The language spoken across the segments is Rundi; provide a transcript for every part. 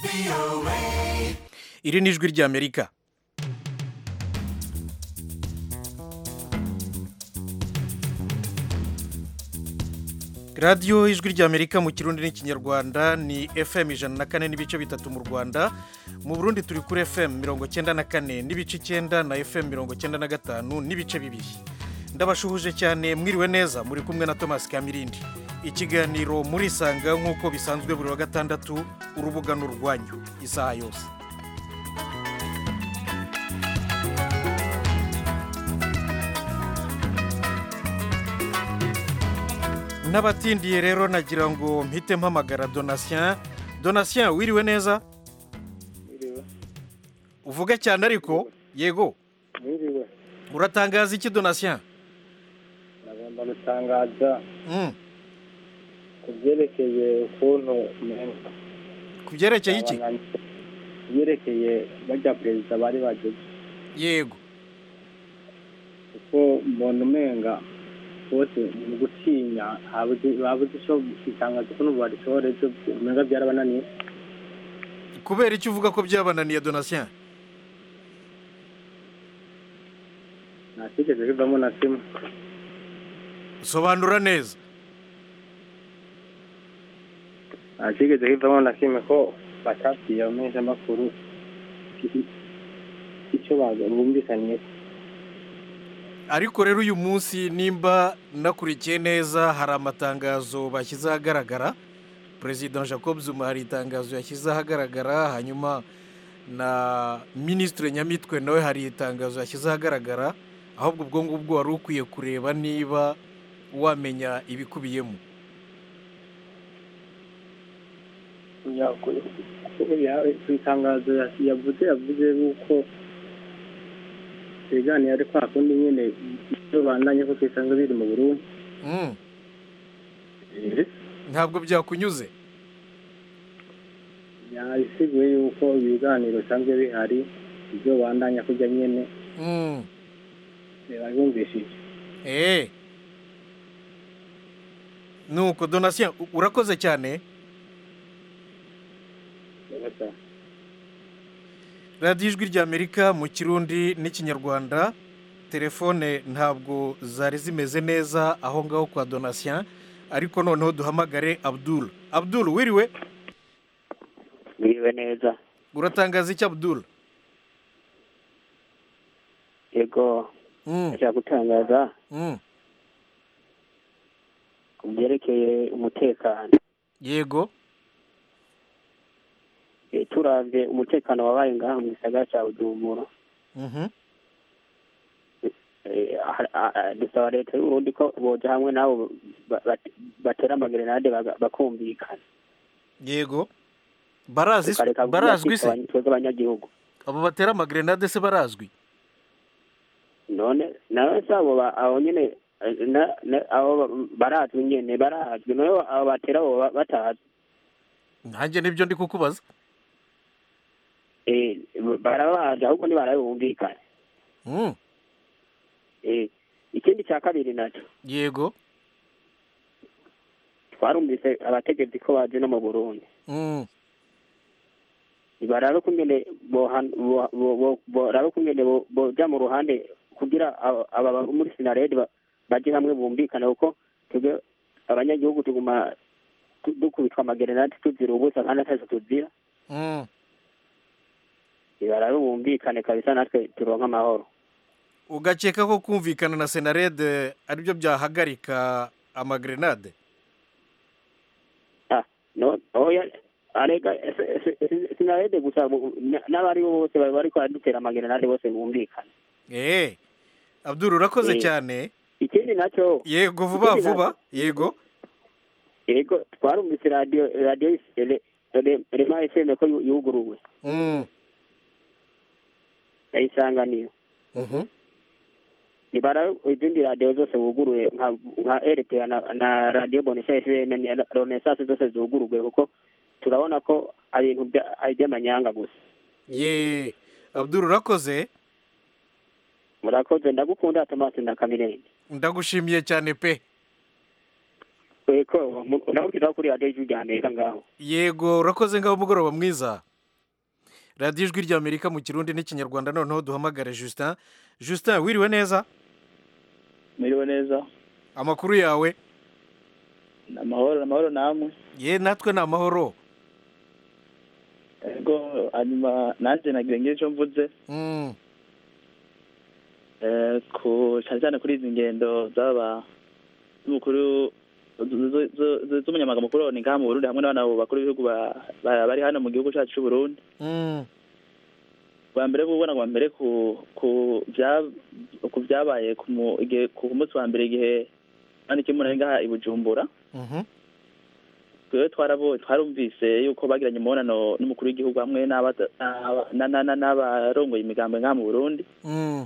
iri ni ijwi ry'amerika radiyo ijwi ry'amerika mu kirundi n'ikinyarwanda ni fm ijana na kane n'ibice bitatu mu rwanda mu burundi turi kuri fm mirongo cyenda na kane n'ibice icyenda na fm mirongo cyenda na gatanu n'ibice bibiri ndabashuhuje cyane mwiriwe neza muri kumwe na thomas kamirindi ikiganiro murisanga nk'uko bisanzwe buri wa gatandatu urubuga ni urwanyu isaha yose n'abatindiye rero nagira ngo mpite mpamagara donatien donatien wiriwe neza uvuge cyane ariko yego Mwiriwe uratangaza iki donatien nagomba gutangaza Mm, ku byerekeye ukuntu umenga ku byerekeye iki abananyi- byerekeye bajya perezida bari bageze yego kuko mbona umenga bose mu gutinya habuze babuze icyo itangazo ukuntu barishobora ejo umenga byarabananiye kubera icyo uvuga ko byabananiye donatien nta kigeze kivamo na kimwe sobanura neza nta kigeze kivamo na kimwe ko batabwiye abamenyeshamakuru icyo bumvikaniye ariko rero uyu munsi nimba nakurikiye neza hari amatangazo bashyize ahagaragara perezida jacob zuma hari itangazo yashyize ahagaragara hanyuma na minisitiri nyamitwe nawe hari itangazo yashyize ahagaragara ahubwo ubwo ngubwo wari ukwiye kureba niba wamenya ibikubiyemo Ya- ku ya- ku itangazo ya- yavuze yavuze yuko ibiganiro ari kwa kundi nyine ibyo bandanye ko twisanga biri mu Burundi Mm, ntabwo byakunyuze yasiguye yuko ibiganiro bisanzwe bihari ibyo bandanya kujya nyine Mm, babumvishije eh. nuko donatien u- urakoze cyane radiyo ijwi ry'amerika mu kirundi n'ikinyarwanda telefone ntabwo zari zimeze neza aho ngaho kwa donatien ariko noneho duhamagare abdul abdul wiriwe Mwiriwe neza uratangaza iki abdul yego Mm, ndashaka gutangaza mm, ku byerekeye umutekano yego Eh, turavye umutekano wabaye ngaha mu gisagara ca bujumbura mhm, Eh, ah- ah- ah, dusaba leta y'uburundi ko boja hamwe nabo ba- ba- batera amagerenade baga- bakumvikana yego barazi tukareka barazwi se kwitwa twebwe abanyagihugu abo batera amagrenade se barazwi none nawe se abo ba- abo nyene eh, na- na- abo ba- barazwi nyene barazwi none abo batera abo ba- batazwi nanjye nibyo ndi kukubaza Eh, barabaje ahubwo ntibarabumvikana Mm, Eh, ikindi cya kabiri naco yego twarumvise abategetsi ko baje no mu burundi Mm, barabe kungene bohan- bo- bo- bo- barabe kungene bo- boja mu ruhande kugira aba aba bo muri sinaredi ba- baje hamwe bumvikane kuko twebwe abanyagihugu tuguma tu- dukubitwa amagerenade tuzira ubusa kandi atacyo tuzira mm. barabe bumvikane kabisa natwe turonka amahoro ugakeka ko kumvikana na senarede aribyo byahagarika amagrenade Ah, no oya arega ese- ese- ese- sinaredi gusa bu- na- n'abari bo bose bari bariko baradutera amagerenade bose bumvikane eee abdul urakoze Eh. cyane ikindi nacyo yego vuba Ikindi vuba nacyo- yego yego twarumvise radiyo radiyo Re- Re- rema fm ko yu- yuguruwe Mm, yayisanganiye mhm. nibara izindi radiyo zose buguruye nka nka rpa na, na radiyo bonesha fm na renaissance zose zuguruwe kuko turabona ko ari ibintu bya- ari iby'amanyanga gusa ye abdul urakoze murakoze ndagukunda tomasi na kamirende ndagushimiye cyane pe weko ndabukiraho kuri radiyo y'ijwi rya amerika ngaho yego urakoze ngaho umugoroba mwiza radiyo ijwi ry'amerika mu kirundi n'ikinyarwanda noneho duhamagare justin justin wiriwe neza Miriwe neza amakuru yawe ni amahoro ni amahoro namwe ye natwe ni amahoro ego hanyuma nanjye nagira ngire icyo mvuze Mm, eh, ku cyane cyane kuri izi ngendo z'aba z'umukuru z- z- z- z- z'umunyamabanga mukuru ni ngaha mu Burundi hamwe n'abana bakuru b'ibihugu ba- ba- bari hano mu gihugu cyacu cy'u Burundi mm, bwa mbere bubona bwa mbere ku ku bya ku byabaye ku mu- igihe- ku munsi wa mbere igihe hano kimwe ngaha i Bujumbura mhm, twebwe twarabo twarumvise yuko bagiranye umubonano n'umukuru w'igihugu hamwe n'abata- n'aba- na- na- na- n'abarongoye imigambi ngaha mu Burundi mm,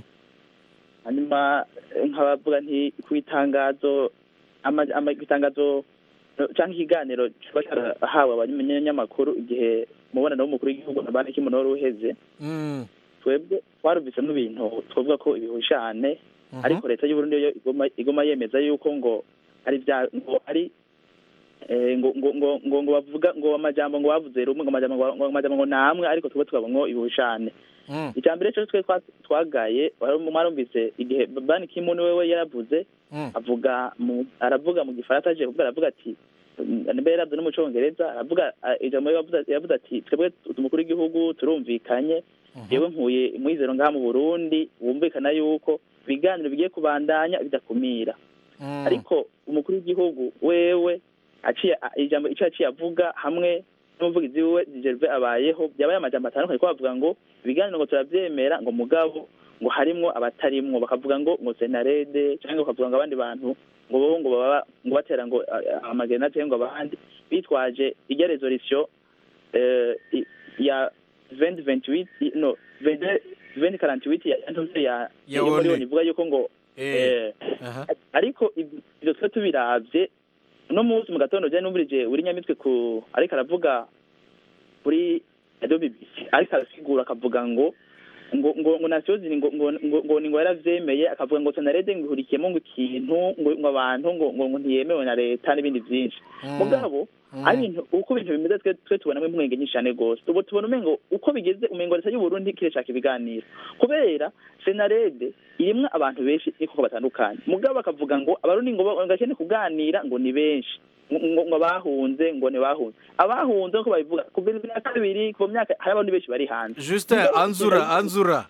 hanyuma eh, nkabavuga nti ku itangazo ama- ama- ku itangazo eh, cyangwa ikiganiro kiba cyarahawe abanyamakuru igihe umubonano w'umukuru w'igihugu na banki y'umuntu wari uheze mm, twebwe twarumvisemo ibintu twavuga ko ibihushane mhm, ariko leta y'u Burundi yo igoma igoma yemeza yuko ngo ari bya ngo ari eh, ngo ngo ngo ngo ngo bavuga ngo amajambo ngo bavuze rumwe ngo amajambo ngo ngo amajambo ngo namwe ariko twebwe twabongo ibihushane mm, icya mbere cyo twe twa- twagaye wari- mwarumvise igihe Ban Ki-moon wewe yaravuze mm, avuga mu aravuga mu gifaransa aje kuvuga aravuga ati niba yaravuze no mu cyongereza aravuga ah, ijambo yavuze yavuze ati twebwe umukuru w'igihugu turumvikanye mhm, yewe nkuye mwizero ngaha mu Burundi wumvikana yuko ibiganiro bigiye kubandanya bidakumira mm, ariko umukuru w'igihugu wewe aciye a- ijambo icyo yaciye avuga hamwe n'umuvugizi wiwe Gervais abayeho byabaye amajambo atandukanye ko bavuga ngo ibiganiro ngo turabyemera ngo mugabo ngo harimwo abatarimwo bakavuga ngo ngo senarede cyangwa bakavuga ngo abandi bantu ngo bo ngo baba ngo batera ngo a- a- amagerenade ngo abandi bitwaje ijya resolution eh, i- ya 2028 i- no 20 2048 ya ya ya Ya yo muri ONU. ONU ivuga yuko ngo eh, eh, aha, ariko ib- ibyo twe tubiravye uno munsi mu gatondo je numvirije uri nyamitwe ku ariko aravuga kuri radio BBC ariko arasigura akavuga ngo ngo ngo ngo nasiyo ziri ngo ngo ngo ngo ni ngo yaravyemeye akavuga ngo sanarede ngo ihurikiyemo ngo ikintu ngo ngo abantu ngo ngo ngo ntiyemewe na leta n'ibindi byinshi mm, mugabo mm, ari ibintu uko ibintu bimeze twe twe tubonamo impwenge nyinshi cyane rwose ubu tubona umengo uko bigeze umengo leta y'u Burundi kirashaka ibiganiro kubera senarede irimwo abantu benshi niko batandukanye mugabo bakavuga ngo abarundi ngo ba- ngakene kuganira ngo ni benshi ngo ngo- ngo bahunze ngo ni bahunze abahunze nkuko babivuga kuva bibiri na kabiri kuva mu myaka hari abantu benshi bari hanze justin anzura anzura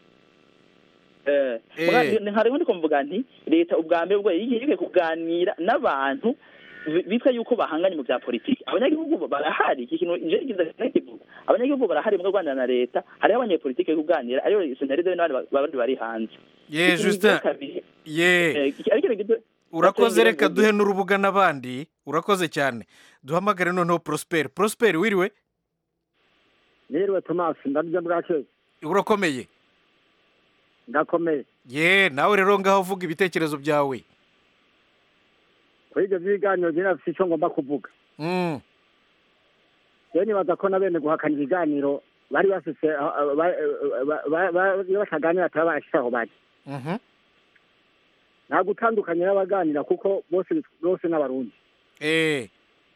Eh, Eh. muga- ni- hariho ndiko mvuga nti leta ubwa mbere ubwo yigiye yigiye kuganira n'abantu bi- bitwa yuko bahanganye mu bya politiki abanyagihugu barahari iki kintu je kiza kivuga abanyagihugu barahari mu kuganira na leta hariho abanyepolitiki bari kuganira ariyo senaride n'abandi ba- abandi bari hanze ye Ikintu justin kigira kabiri, ye eh, iki- ariko ikintu- urakoze Atengera reka ngo- duhe n'urubuga n'abandi urakoze cyane duhamagare noneho prosperi prosperi wiriwe Niriwe Thomas ndarya bwake urakomeye ndakomeye ye nawe rero ngaho uvuga ibitekerezo byawe kuri ibyo by'ibiganiro njye nafite icyo ngomba kuvuga Mm, rero nibaza ko na bene guhakana ibiganiro bari bafise ah, ah, ba- ba- ba- ba- iyo bataganira ataba barashyize aho bari mhm, nta gutandukanya n'abaganira kuko bose bose n'abarundi eh,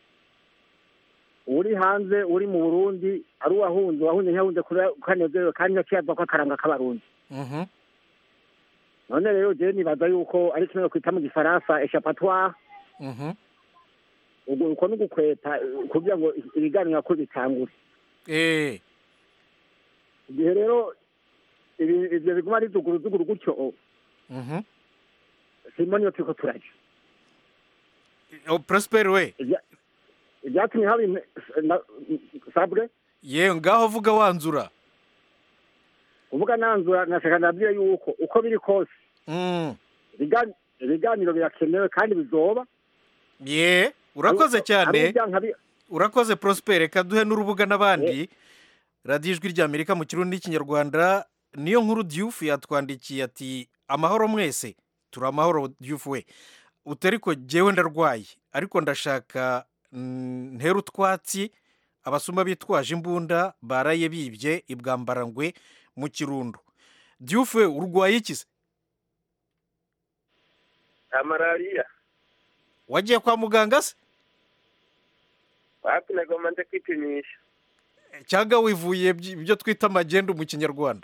uri hanze uri mu burundi ari uwahunze uwahunze ntiyahunze kubera ko anezerewe kandi ntakiyavuga ko akaranga k'abarundi mhm, none rero jewe nibaza yuko ari kimwe kwita mu gifaransa eshapatoire mhm, ubwo uko ni ugukweta eh, kugira ngo ibiganiro ko bitangure eh, igihe rero ibi- ivyo biguma ari zuguruzuguru gutyo mhm. simoni iyo turiko turaja Oh, prosperi we Ibya- ibyatumye haba ime- na- sabre ye ngaho vuga wanzura uvuga nanzura nashaka nabwiye yuko uko biri kose Mm, ibigan- ibiganiro birakenewe kandi bizoba ye urakoze Ari cyane ibyanka bi- urakoze prosperi reka duhe n'urubuga n'abandi radiyo ijwi ry'amerika mu kirundi n'ikinyarwanda niyo nkuru diyufu yatwandikiye ati amahoro mwese turi amahoro diyufu we utari ko jyewe ndarwaye ariko ndashaka mm, ntera utwatsi abasuma bitwaje imbunda baraye bibye ibwambarangwe mu kirundo diyufu we urwaye iki se malariya wagiye kwa muganga se wapi nagomba nje kwipimisha cyangwa wivuye by- ibyo twita magendu mu kinyarwanda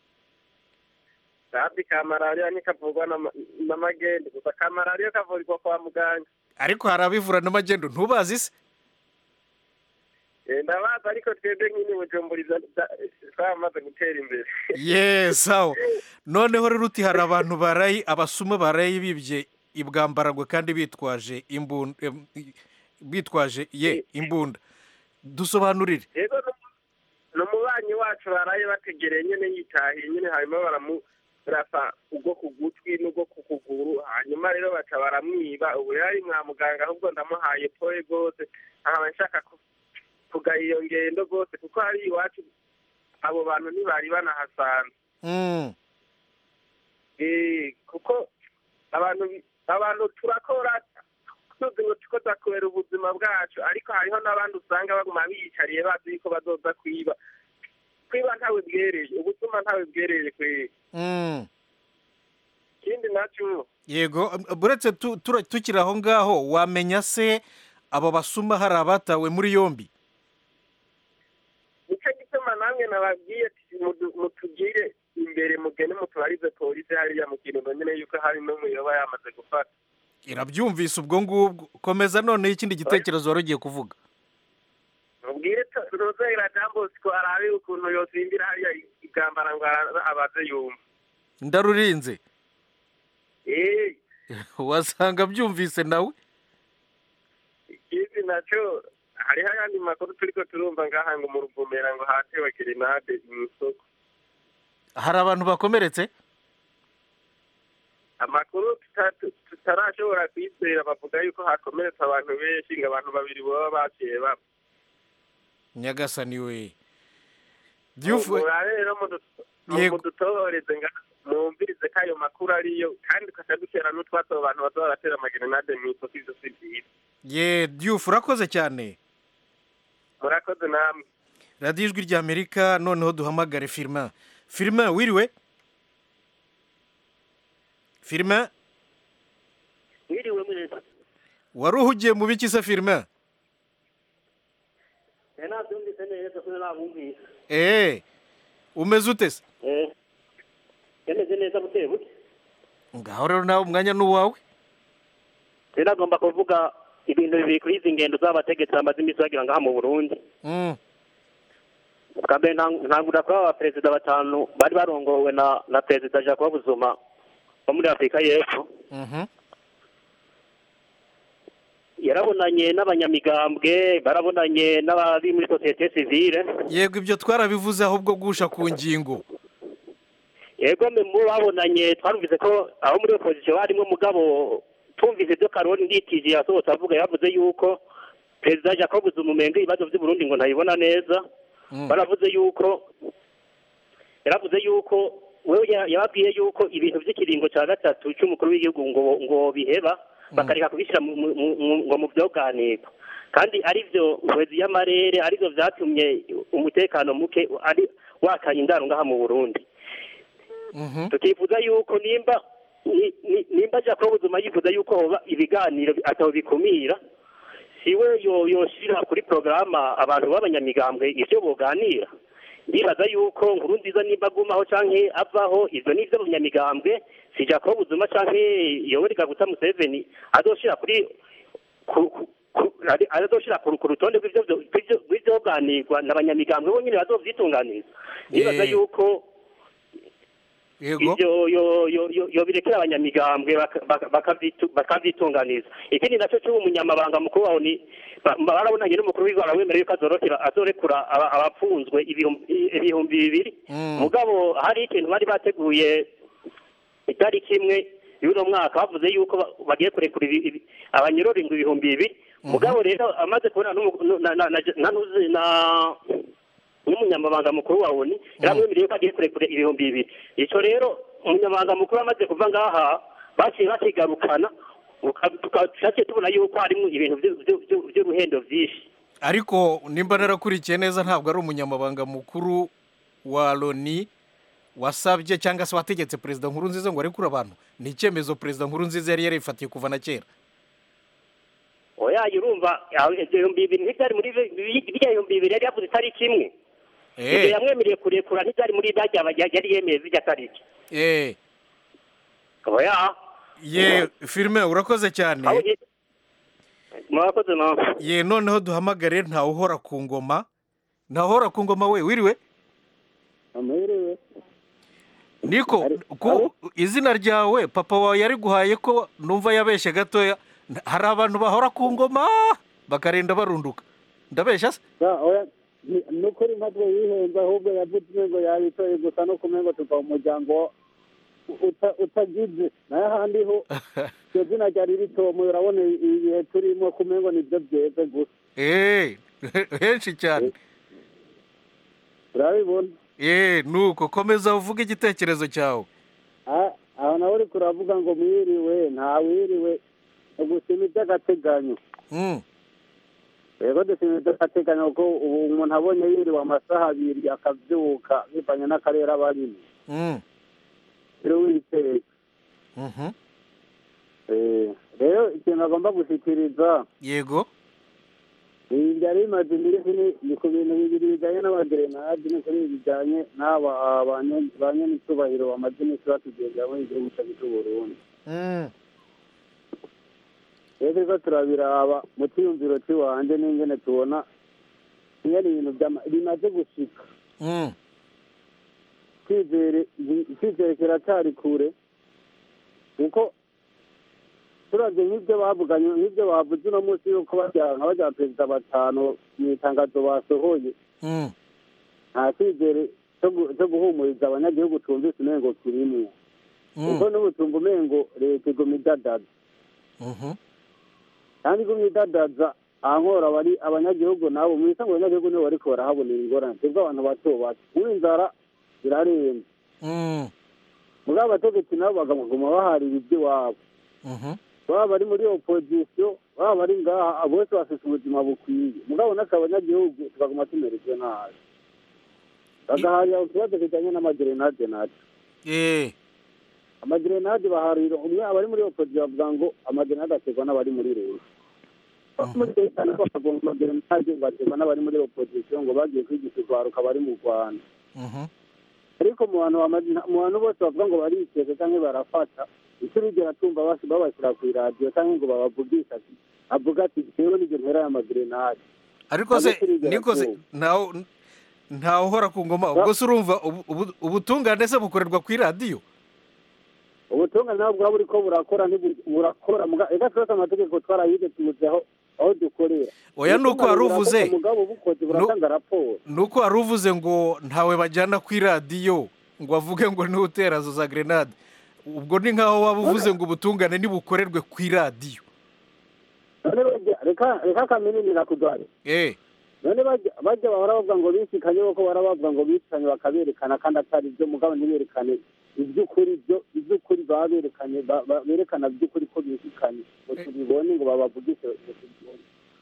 kandi ka malariya ntikavurwa n'ama- n'amagende gusa ka malariya kavurirwa kwa muganga ariko hari abivura n'amagendu ntubazi se Eh, ndabazi ariko twebwe nyine bujumburiza twamaze gutera imbere ye sawa noneho rero uti hari abantu barayi abasuma barayi bibye ibwambaragwe kandi bitwaje imbunda em, i- bitwaje ye imbunda dusobanurire yego nu- n'umubanyi wacu baraye bategereye nyine yitahiye nyine hanyuma baramurasa ubwo ku gutwi n'ubwo ku kuguru hanyuma rero baca baramwiba ubu rero ari mwa muganga ahubwo ndamuhaye poye rwose nkaba nshaka ku- kugaya iyo ngendo rwose kuko hari iwacu abo bantu ntibari banahasanze Mm, Eh, kuko abantu bi- abantu turakora tuzi ngo tuko turakubera ubuzima bwacu ariko hariho n'abandi usanga baguma biyicariye bazi yuko bazoza kwiba kwiba ntawe bwereye ubutuma ntawe bwereye kweri mm. ikindi nacyo yego buretse tu- tura- tukiri aho ngaho wamenya se abo basuma hari abatawe muri yombi nicyo gituma namwe nababwiye ati mudu- mutugire imbere mugende mutubarize polisi hariya mu kirundo nyine yuko hari n'umuyoba yamaze gufata irabyumvise ubwo ngubwo komeza noneho ikindi gitekerezo wari ugiye kuvuga mubwire rozera jambosiko arabe ukuntu yosimbira hariya igambara ngo ara- abaze yumva ndarurinze Eh, wasanga byumvise nawe ikindi nacyo hariho ayandi makuru turiko turumva ngaha ngo mu ruvumera ngo hatewe gerenade mu isoko hari abantu bakomeretse amakuru tuta- tu- tutarashobora kwizera bavuga yuko hakomeretse abantu benshi ngo abantu babiri baba baciye bapfa nyagasani we Diouf- murabe rero mudu- Yego. mudutohoreze ngaha mwumvirize ko ayo makuru ariyo kandi ukaca dutera n'utwatsi abo bantu bazoba baratera amagerenade mu isoko ivyo si vyiza ye Diouf urakoze cyane murakoze namwe radiyo ijwi ry'amerika noneho duhamagare firima firima wiriwe firima mwiriwe mwese wari uhugiye mu biki se firima eh nabyumvise neza ko nabumvise eee umeze ute se eh yemeze neza buke buke ngaho rero nawe umwanya ni uwawe rero agomba kuvuga ibintu bibiri kuri izi ngendo z'abategetsi bamaze iminsi bagira ngaha mu burundi Mm, bwa mbere ntang- ntangurira kuri aba perezida batanu bari barongowe na na perezida jacob zuma wo muri afurika y'epfo mhm. yarabonanye n'abanyamigambwe barabonanye n'abari muri sosiyete sivile yego ibyo twarabivuze ahubwo gusha ku ngingo yego mwe mu babonanye twarumvise ko aho muri opozisiyo harimo mugabo tumvise ibyo karori nditije yasohotse avuga yavuze yuko perezida jacob zuma umenga ibibazo by'u Burundi ngo ntayibona neza Mm, baravuze yuko yaravuze yuko we ya- yababwiye yuko ibintu by'ikiringo cya gatatu cy'umukuru w'igihugu ngo ngo biheba bakareka kubishyira mu- mu- mu- mu- ngo mu byoganirwa kandi ari byo ubuhezi y'amarere ari byo byatumye umutekano muke ari wakanye indaro ngaha mu burundi mhm. tukifuza yuko nimba ni- ni- nimba jacob zuma yifuza yuko hoba ibiganiro atabo bikumira siwe yo yoshira kuri porogaramu abantu b'abanyamigambwe ivyo boganira ndibaza yuko nkuru nziza nimba agumaho canke avaho ivyo ni ivy'abanyamigambwe si jacob zuma canke yoweri kaguta museveni azoshira kuri ku- ku- ku- ari- azoshira ku ku rutonde rw'ivyo rw'ivyo- rw'ivyoganirwa n'abanyamigambwe bonyene bazovyitunganiza ndibaza Eh. yuko yego ibyo yo yo yo yo birekera abanyamigambwe baka- baka- bakavyitu- bakavyitunganiza ikindi nacyo cy'ubu umunyamabanga mukuru waho ni ba- barabonanye n'umukuru w'igwara wemerewe ko azorokera azorekura aba- abapfunzwe ibihumbi ibihumbi bibiri Mm. mugabo hari ikintu bari bateguye itariki imwe y'uno mwaka bavuze yuko ba- bagiye kurekura ibi- ibi- abanyorori ngo ibihumbi bibiri mugabo rero amaze kubona n'umu- na na na na ntuzi na n'umunyamabanga mukuru wa oni yaramwemereye ko agiye kurekura ibihumbi bibiri icyo rero umunyamabanga mukuru amaze kuva ngaha baciye bakigarukana tukaciye tubona yuko harimo ibintu vyu- vyu- vyu- vy'uruhendo vyinshi ariko nimba narakurikiye neza ntabwo ari umunyamabanga mukuru wa loni wasabye cyangwa se wategetse perezida nkuru nziza ngo arekure abantu ni icyemezo perezida nkuru nziza yari yarifatiye kuva na kera oya urumva aho ibyo bihumbi bibiri ntibyari muri bi- biriya bihumbi bibiri yari yavuze itariki imwe ibyo eh yamwemereye kurekura ntibyari muri bajya yari yemeye zirya tariki eh oya ye firime urakoze cyane aho ye- murakoze nawe ye noneho duhamagare ntawe uhora ku ngoma ntawe uhora ku ngoma we wiriwe amahirwe niko Ari- ku izina ryawe papa wawe yari guhaye ko numva yabeshye gatoya N- hari abantu bahora ku ngoma bakarinda barunduka ndabeshya se Ya, oya ni ni ukuri ntabwo yihenze ahubwo yavuze ngo yabitoye gusa no kumenya ngo tuva mu muryango uta- utagize nayo ahandi ho iryo zina ryari ritomoye urabona ibihe turimo kumenya ngo nibyo byeze gusa eee henshi cyane turabibona eee nuko komeza uvuge igitekerezo cyawe Ah, aho nawe uriko uravuga ngo mwiriwe nta wiriwe ugusima iby'agateganyo Mm, rero dusima iby'agateganyo kuko ubu umuntu abonye yiriwe amasaha abiri akabyuka bivanye n'akarere aba arimo mm, rero witeka mhm. Eh, rero ikintu agomba gushyikiriza yego ibi byari bimaze iminsi ni- ni ku bintu bibiri bijyanye n'abagerenade ni kuri ibi bijyanye n'aba banye- ba nyen'icyubahiro bamaze iminsi batugendera muri igihugu cyacu cy'u Burundi Mm, rero turiko turabiraba mu cyiyumviro cy'iwanje n'ingene tubona ingene ibintu byama- bimaze gushika mm, icyizere icyizere kiracyari kure kuko turavye nk'ibyo bavuganye nk'ibyo bavuze uno munsi yuko bajya nka bajya perezida batanu mu itangazo basohoye mm. nta cyizere cyo gu- cyo guhumuriza abanyagihugu twumvise umengo kirimwo kuko Mm, n'ubu tumva umengo leta iguma idadaza mhm. kandi iguma idadaza ankora bari abanyagihugu nabo mu bisanzwe abanyagihugu nibo bariko barahabonera ingorane twebwe abantu bato bato ubu inzara irarenze Mm, muri abategetsi nabo bakaguma baharira iby'iwabo mhm. baba bari muri opozisiyo baba bari ngaha bose bafite ubuzima bukwiye mugabo natwe abanyagihugu tukaguma tumererwe nabi bagaharira ikibazo kijyanye n'amagerenade natwe Eh, amagerenade baharira umwe abari muri opozisiyo bavuga ngo amagerenade aterwa n'abari muri leta muri leta nabo bakavuga ngo amagerenade baterwa n'abari muri opozisiyo ngo bagiye kwigisha urwaruka bari mu rwanda mhm. ariko mu bantu bama- mu bantu bose bavuga ngo barikeka cyangwa barafata icyo urigera tumva basi babashyira ku iradiyo cyangwa ngo babavugisha ati avuga ati rero nibyo ntera aya magerenade ariko se Ntabwo turigera niko se twumva. ntawe ntawe uhora ku ngoma ubwo se urumva ubu- ubu- ubutungane se bukorerwa ku iradiyo ubutungane nabwo buba buriko burakora ntibu- burakora muga- reka twese amategeko twarayize tubuzeho aho dukorera Oya, nuko wari Ubutungane uvuze. burakorwa, mugabo bukoze buratanga raporo nuko wari uvuze ngo ntawe bajyana ku iradiyo ngo avuge ngo niwe utera zo za grenade ubwo ni nkaho waba uvuze ngo ubutungane ntibukorerwe ku iradiyo none bajya- reka reka kamininira kudwara eh none bajya bajya bahora bavuga ngo bishikanye kuko bahora bavuga ngo bishikanye bakaberekana kandi atari byo mugabo ntiberekane iby'ukuri byo iby'ukuri baba berekanye ba- ba- berekana by'ukuri ko bishikanye ngo tubibone ngo babavugishe ngo tubibone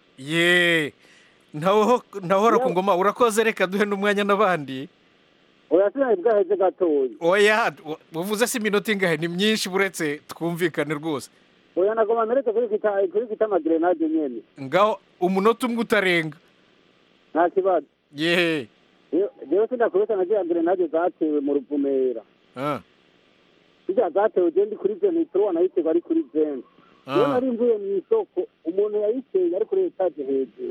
ye ntawe ho- ntawe uhora ku ngoma urakoze reka duhe n'umwanya n'abandi oya sinari bwaheze gatoya oya u- uvuze se iminota ingahe ni myinshi buretse twumvikane rwose oya nagoma meretse kuri kita kuri kita amagerenade nyene ngaho umunota umwe utarenga nta kibazo ye Rero- rero sindakubesa na ziriya gerenade zatewe mu ruvumera ah, ziriya zatewe je ndi kuri venitro wanayiterwa ari kuri veni rero ah. nari mvuye mu isoko umuntu yayiteye ari kuri etaje hejuru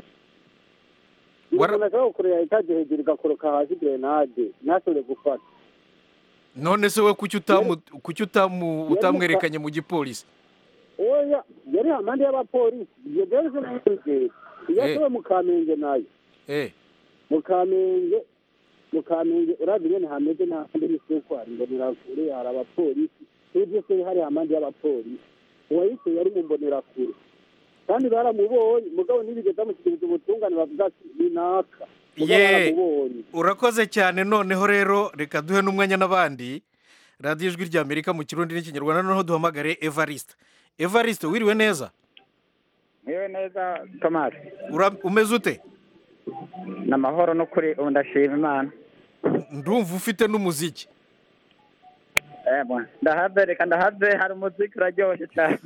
Wara- umuntu ashobora gukorera etaje hejuru igakoroka hasi gerenade ntashobore gufata none se we kuki utamu kuki utamu utamwerekanye mu gipolisi oya yari amande y'abapolisi ibyo rero sinayizeye iyo Eh. ashoboye mu kamenge nayo eh mu kamenge mu kamenge urazi nyene hameze n'ahandi n'isoko hari imbonerakure hari abapolisi ibyo byose hari amande y'abapolisi uwayiteye yari mu mbonerakure kandi baramubonye mugabo ntibigeze bamushyikiriza ubutungane bavuga ati ni naka Mugabo Ye. baramubonye urakoze cyane noneho rero reka duhe n'umwanya n'abandi radiyo ijwi rya amerika mu kirundi n'ikinyarwanda noneho duhamagare evariste evariste wiriwe neza Mwiwe neza Thomas Ura- umeze ute ni amahoro n'ukuri ubu ndashima imana ndumva ufite n'umuziki Eh, bwana. ndahave reka ndahave hari umuziki uraryoshye cyane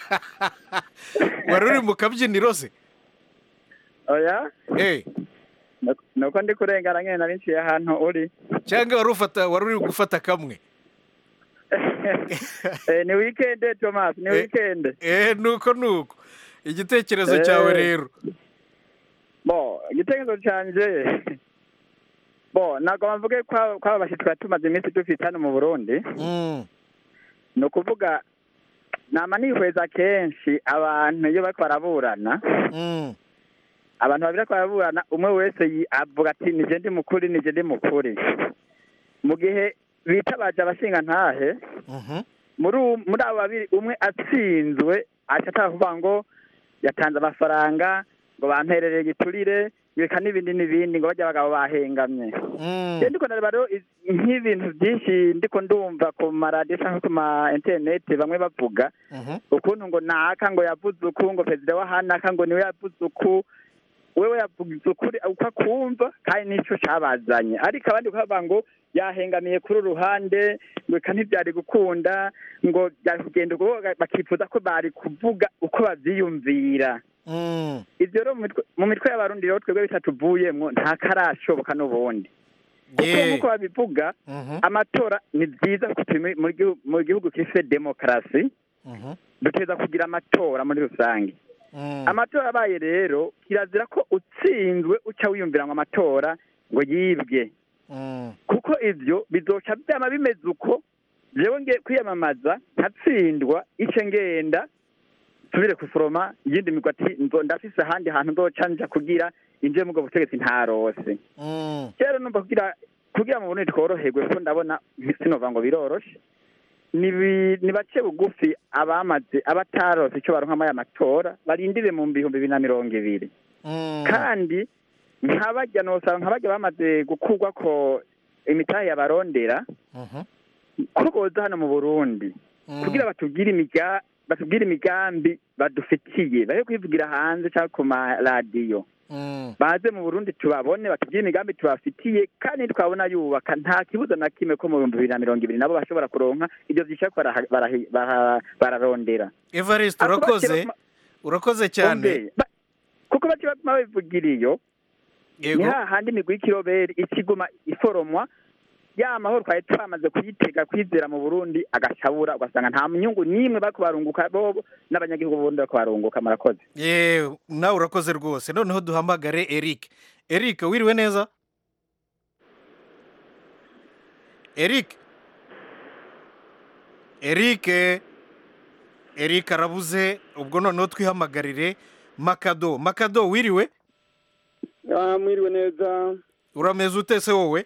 wari uri mu kabyiniro se oya Eh, Nuko- nuko ndi kurengana nyine nari nciye ahantu uri cyangwa wari ufata wari uri gufata kamwe Eh, ni wikende thomas ni Eh. wikende eh nuko nuko igitekerezo Eh. cyawe rero bo igitekerezo cyanjye bo ntabwo mvuge ko ko aba bashyitsi twari tumaze iminsi dufite hano mu burundi Mm, ni ukuvuga nama nihweza kenshi abantu iyo bariko baraburana mm, abantu babiri bariko baraburana umwe wese yi- avuga ati nije ndi mukuri nije ndi mukuri mu gihe bitabaje abashinga ntahe mhm, muri u- muri abo babiri umwe atsinzwe aca ataka kuvuga ngo yatanze amafaranga ngo bamperereye igiturire reka n'ibindi n'ibindi ngo bajya abagabo bahengamye mm, rero ndiko ndareba rero iz- nk'ibintu byinshi ndiko ndumva ku maradiyo cyangwa ku ma interineti bamwe bavuga mhm, ukuntu ngo naka ngo yavuze uku ngo perezida wa hanaka ngo niwe yavuze uku wewe yavuze ukuri uko akumva kandi nicyo cyabazanye ariko abandi bakavuga ngo yahengamiye kuri uru ruhande ngo reka ntibyari gukunda ngo byari kugenda ubwo bakifuza ko bari kuvuga uko babyiyumvira mm, ibyo rero mu mitwe- mu mitwe y'abarundi rero twebwe bitatuvuyemwo nta karashoboka n'ubundi kuko yeah, nk'uko babivuga mhm, amatora ni byiza kuko turi muri- mu gihugu- mu gihugu gifite demokarasi mhm, duteza kugira amatora muri rusange mm, amatora abaye rero kirazira ko utsinzwe uca wiyumvira ngo amatora ngo yibwe mm, kuko ivyo bizoca byama bimeze uko jewe nge kwiyamamaza nkatsindwa ice ngenda nsubire kusoroma iyindi migwi ati nzo ndafise ahandi hantu nzoca nja kugira inje mubwo butegetsi ntarose mm, rero numva kugira kugira mu Burundi tworoherwe kuko ndabona sinova ngo biroroshe ni bi- ni bake bugufi abamaze abatarose icyo baronka muri aya matora barindire mu bihumbi bibiri na mirongo ibiri mm, kandi nk'abajya nosaba nk'abajya bamaze gukurwa ko imitahe yabarondera mhm, ko boza hano mu burundi mm, kugira batubwire imiga batubwire imigambi badufitiye bahe kwivugira hanze cyangwa ku maradiyo mm, baze mu burundi tubabone batubwire imigambi tubafitiye kandi twabona yubaka nta kibuza na kimwe ko mu bihumbi bibiri na mirongo ibiri nabo bashobora kuronka ibyo vyishaka baraha- barahi- baraha- bararondera evariste Ako urakoze bakira- urakoze cyane Umve, ba- kuko baca baguma babivugira iyo ni yego hahandi imigwi y'ikiroberi ikiguma iforomwa ya mahoro twari twamaze kuyitega kwizera mu burundi agacabura ugasanga nta nyungu n'imwe bariko barunguka bobo n'abanyagihugu b'uburundi bariko barunguka murakoze yewe nawe urakoze rwose noneho duhamagare eric eric wiriwe neza eric eric eric arabuze ubwo noneho twihamagarire makado makado wiriwe mwiriwe neza urameze ute se wowe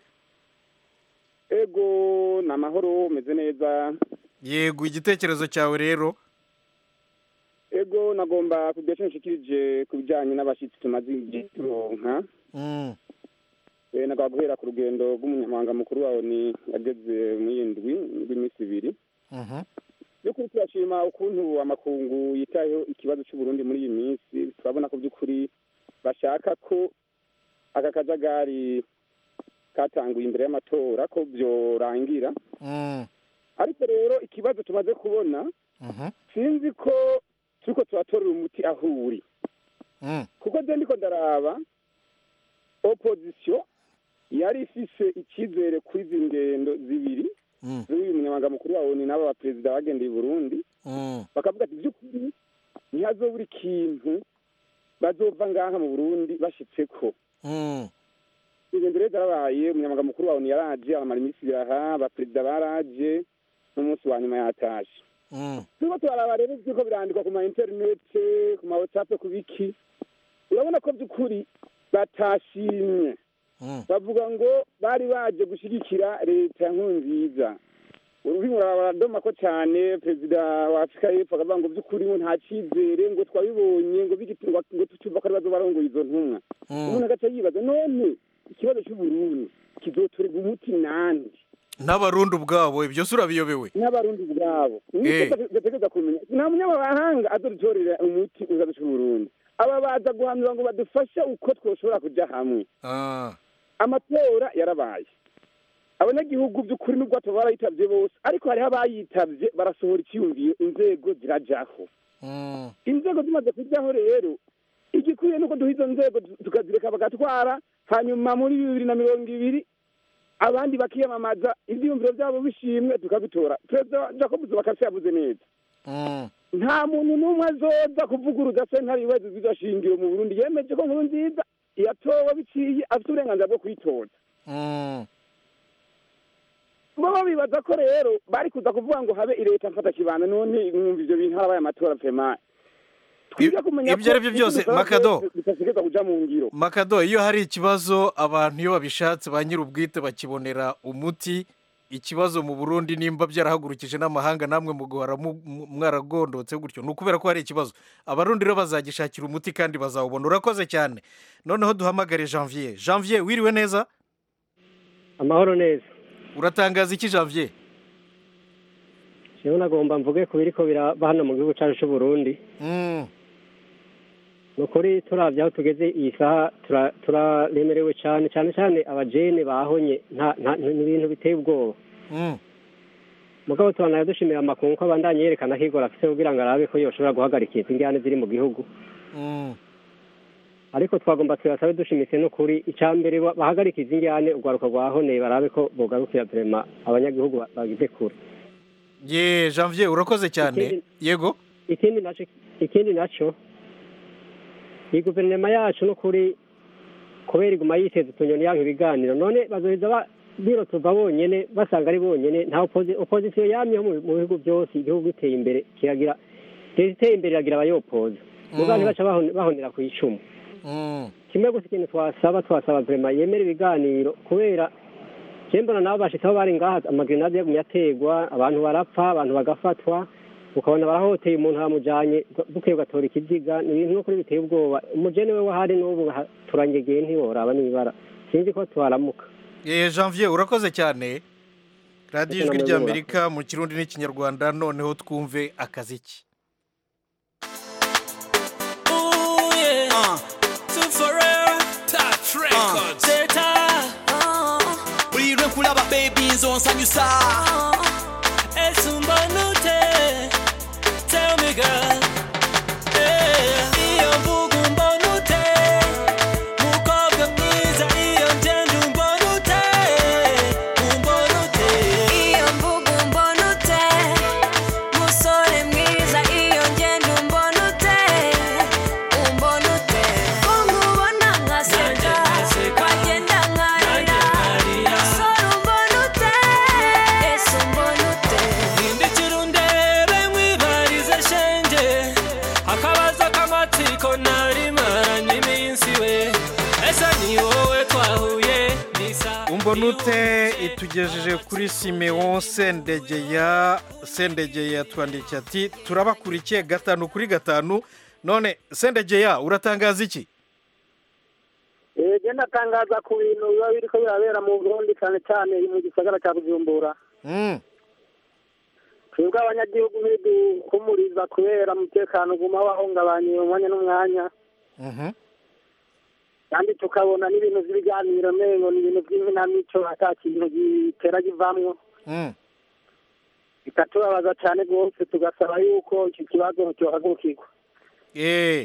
ego ni amahoro umeze neza yego igitekerezo cyawe rero ego nagomba kugira icyo nshikirije ku bijyanye n'abashyitsi tumaze igihe turonka Mm, Eh, nagomba guhera ku rugendo rw'umunyamabanga mukuru wawe ni yageze mu yindwi rw'iminsi ibiri mhm, by'ukuri turashima ukuntu amakungu yitayeho ikibazo cy'uburundi muri iyi minsi turabona ko by'ukuri bashaka ko aka kajagari katanguye imbere y'amatora ko byorangira mm, ariko rero ikibazo tumaze kubona mhm, sinzi ko turiko turatorera umuti aho uri mm, kuko je ndiko ndaraba opozisiyo yari ifise icyizere kuri izi ngendo zibiri mm, z'uyu munyamabanga mukuru wa oni n'abo baperezida bagendeye i burundi mm, bakavuga ati by'ukuri ntihazobura ikintu bazova ngaha mu burundi bashitseko mm, ingendo rero zarabaye umunyamabanga mukuru wa oni yaraje aramara iminsi ibiri aha abaperezida baraje n'umunsi wa nyuma yatashe mm, turiko turaraba rero byuko birandikwa ku ma interinete ku ma whatsapp ku biki urabona ko by'ukuri batashimye mm, bavuga ngo bari baje gushyigikira leta ya nkurunziza ururimi baradoma ko cyane perezida wa afurika y'epfo akavuga ngo by'ukuri ngo nta cyizere ngo twabibonye ngo bigiti- ngo ngo tucyumva ko aribazo barongoye izo ntumwa mm. umuntu agaca yibaza none ikibazo cy'uburundi kizotorerwa umuti nande n'abarundi ubwabo ibyo se urabiyobewe n'abarundi ubwabo Eh. nicyo gategereza kumenya nta munyamahanga azodutorera umuti uzaza cy'uburundi aba baza guhanura ngo badufashe uko twoshobora kuja hamwe Ah, amatora yarabaye abanyagihugu by'ukuri nubwo bataba barayitabye bose ariko hariho abayitabye barasohora icyiyumviro inzego zirajaho Mm. inzego zimaze kujyaho rero igikwiye nuko duha izo nzego tukazireka bagatwara hanyuma muri bibiri na mirongo ibiri abandi bakiyamamaza ibyiyumviro byabo bishimwe tukabitora perezida jacob zubaka yavuze neza Mm. nta muntu n'umwe azoza kuvuguruza sentare ibibazo by'izo shingiro mu burundi yemeje ko nkuru nziza yatowe biciye afite uburenganzira bwo kuyitoza Mm. bo bibaza ko rero bari kuza kuvuga ngo habe leta mfata kibanda none mwumva ivyo bintu harabaye amatora pema twiga kumenya ibyo ari byo byose, Makado. bitasigeza kuja mu ngiro makado iyo hari ikibazo abantu iyo babishatse ba nyir'ubwite bakibonera umuti ikibazo mu burundi nimba byarahagurukije n'amahanga namwe muguhora mu- mu- mwaragondotse gutyo ni ukubera ko hari ikibazo abarundi rero bazagishakira umuti kandi bazawubona urakoze cyane noneho duhamagare janvier janvier wiriwe neza amahoro neza uratangaza iki janvier jewe nagomba mvuge ku biriko biraba hano mu gihugu cacu c'uburundi Mm. ni ukuri turavye aho tugeze iyi saha tura- turaremerewe cane cane cane abajene bahonye nta nta- ni ibintu biteye ubwoba Mm. mugabo tubanaye dushimira amakungu ko abandanye yerekana ko igora afise kugira ngo arabe ko yoshobora guhagarika izi ngane ziri mu gihugu Mm. ariko twagomba tuyasabe dushimitse n'ukuri icya mbere ba- bahagarika izi ngane urwaruka rwahoneye barabe ko bogarukira vrema abanyagihugu ba- bagize kure ye janvier urakoze cyane Ikindi- yego ikindi naco ikindi naco iyi guverinoma yacu n'ukuri kubera iguma yiteza utunyoni yanka ibiganiro none bazoheza ba- birotuva bonyene basanga ari bonyene nta oposi- opozisiyo yamyeho mu mu bihugu byose igihugu giteye imbere kiragira leta iteye imbere iragira abayopoza muga Mm. ntibaca bahon- bahonera ku icumu Mm. kimwe gusa ikintu twasaba twasaba vrema yemera ibiganiro kubera je mbona nabo bashitseho bari ngaha amagrenade yagumye ategwa abantu barapfa abantu bagafatwa ukabona barahoteye umuntu bamujanye bukeye ugatora ikiziga ni ibintu n'ukuri biteye ubwoba umujene we wahari n'ubu ha- turangegeye ntiworaba n'ibara sinzi ko twaramuka ye janvier urakoze cyane radiyo ijwi Namwe ry'amerika mu kirundi n'ikinyarwanda noneho twumve akaziki Ooh, yeah. Uh, two for real. Touch records. Uh, Buri kulaba baby nzonsanyusa esumbanute tell me girl Eh, iyo mvuga umbonute mukobwa mwiza iyo ngenda umbonute umbonute iyo mvuga umbona ute musore mwiza iyo ngenda umbona ute umbona ute ko nkubona nkaseka wagenda nkarira musore umbona ute ese umbona ute hindukira undebe nkwibarize shenge akabazo k'amatsiko nari maranye iminsi we ese ni wowe twahuye nisa umbonute itugejeje kuri simeon sendegeya sendegeya twandikiye ati turabakurikiye gatanu kuri gatanu none sendegeya uratangaza iki genda atangaza ku bintu biba biriko birabera mu burundi cyane cyane mu gisagara cya bujumbura Mm. twebwe abanyagihugu ntiduhumuriza kubera umutekano uguma wahungabanye umwanya n'umwanya Mhm. kandi tukabona n'ibintu by'ibiganiro mengo ni ibintu by'inkinamico ata kintu gitera kivamwo Mm. bikatubabaza cyane rwose tugasaba yuko iki kibazo cyohagurukirwa Eh,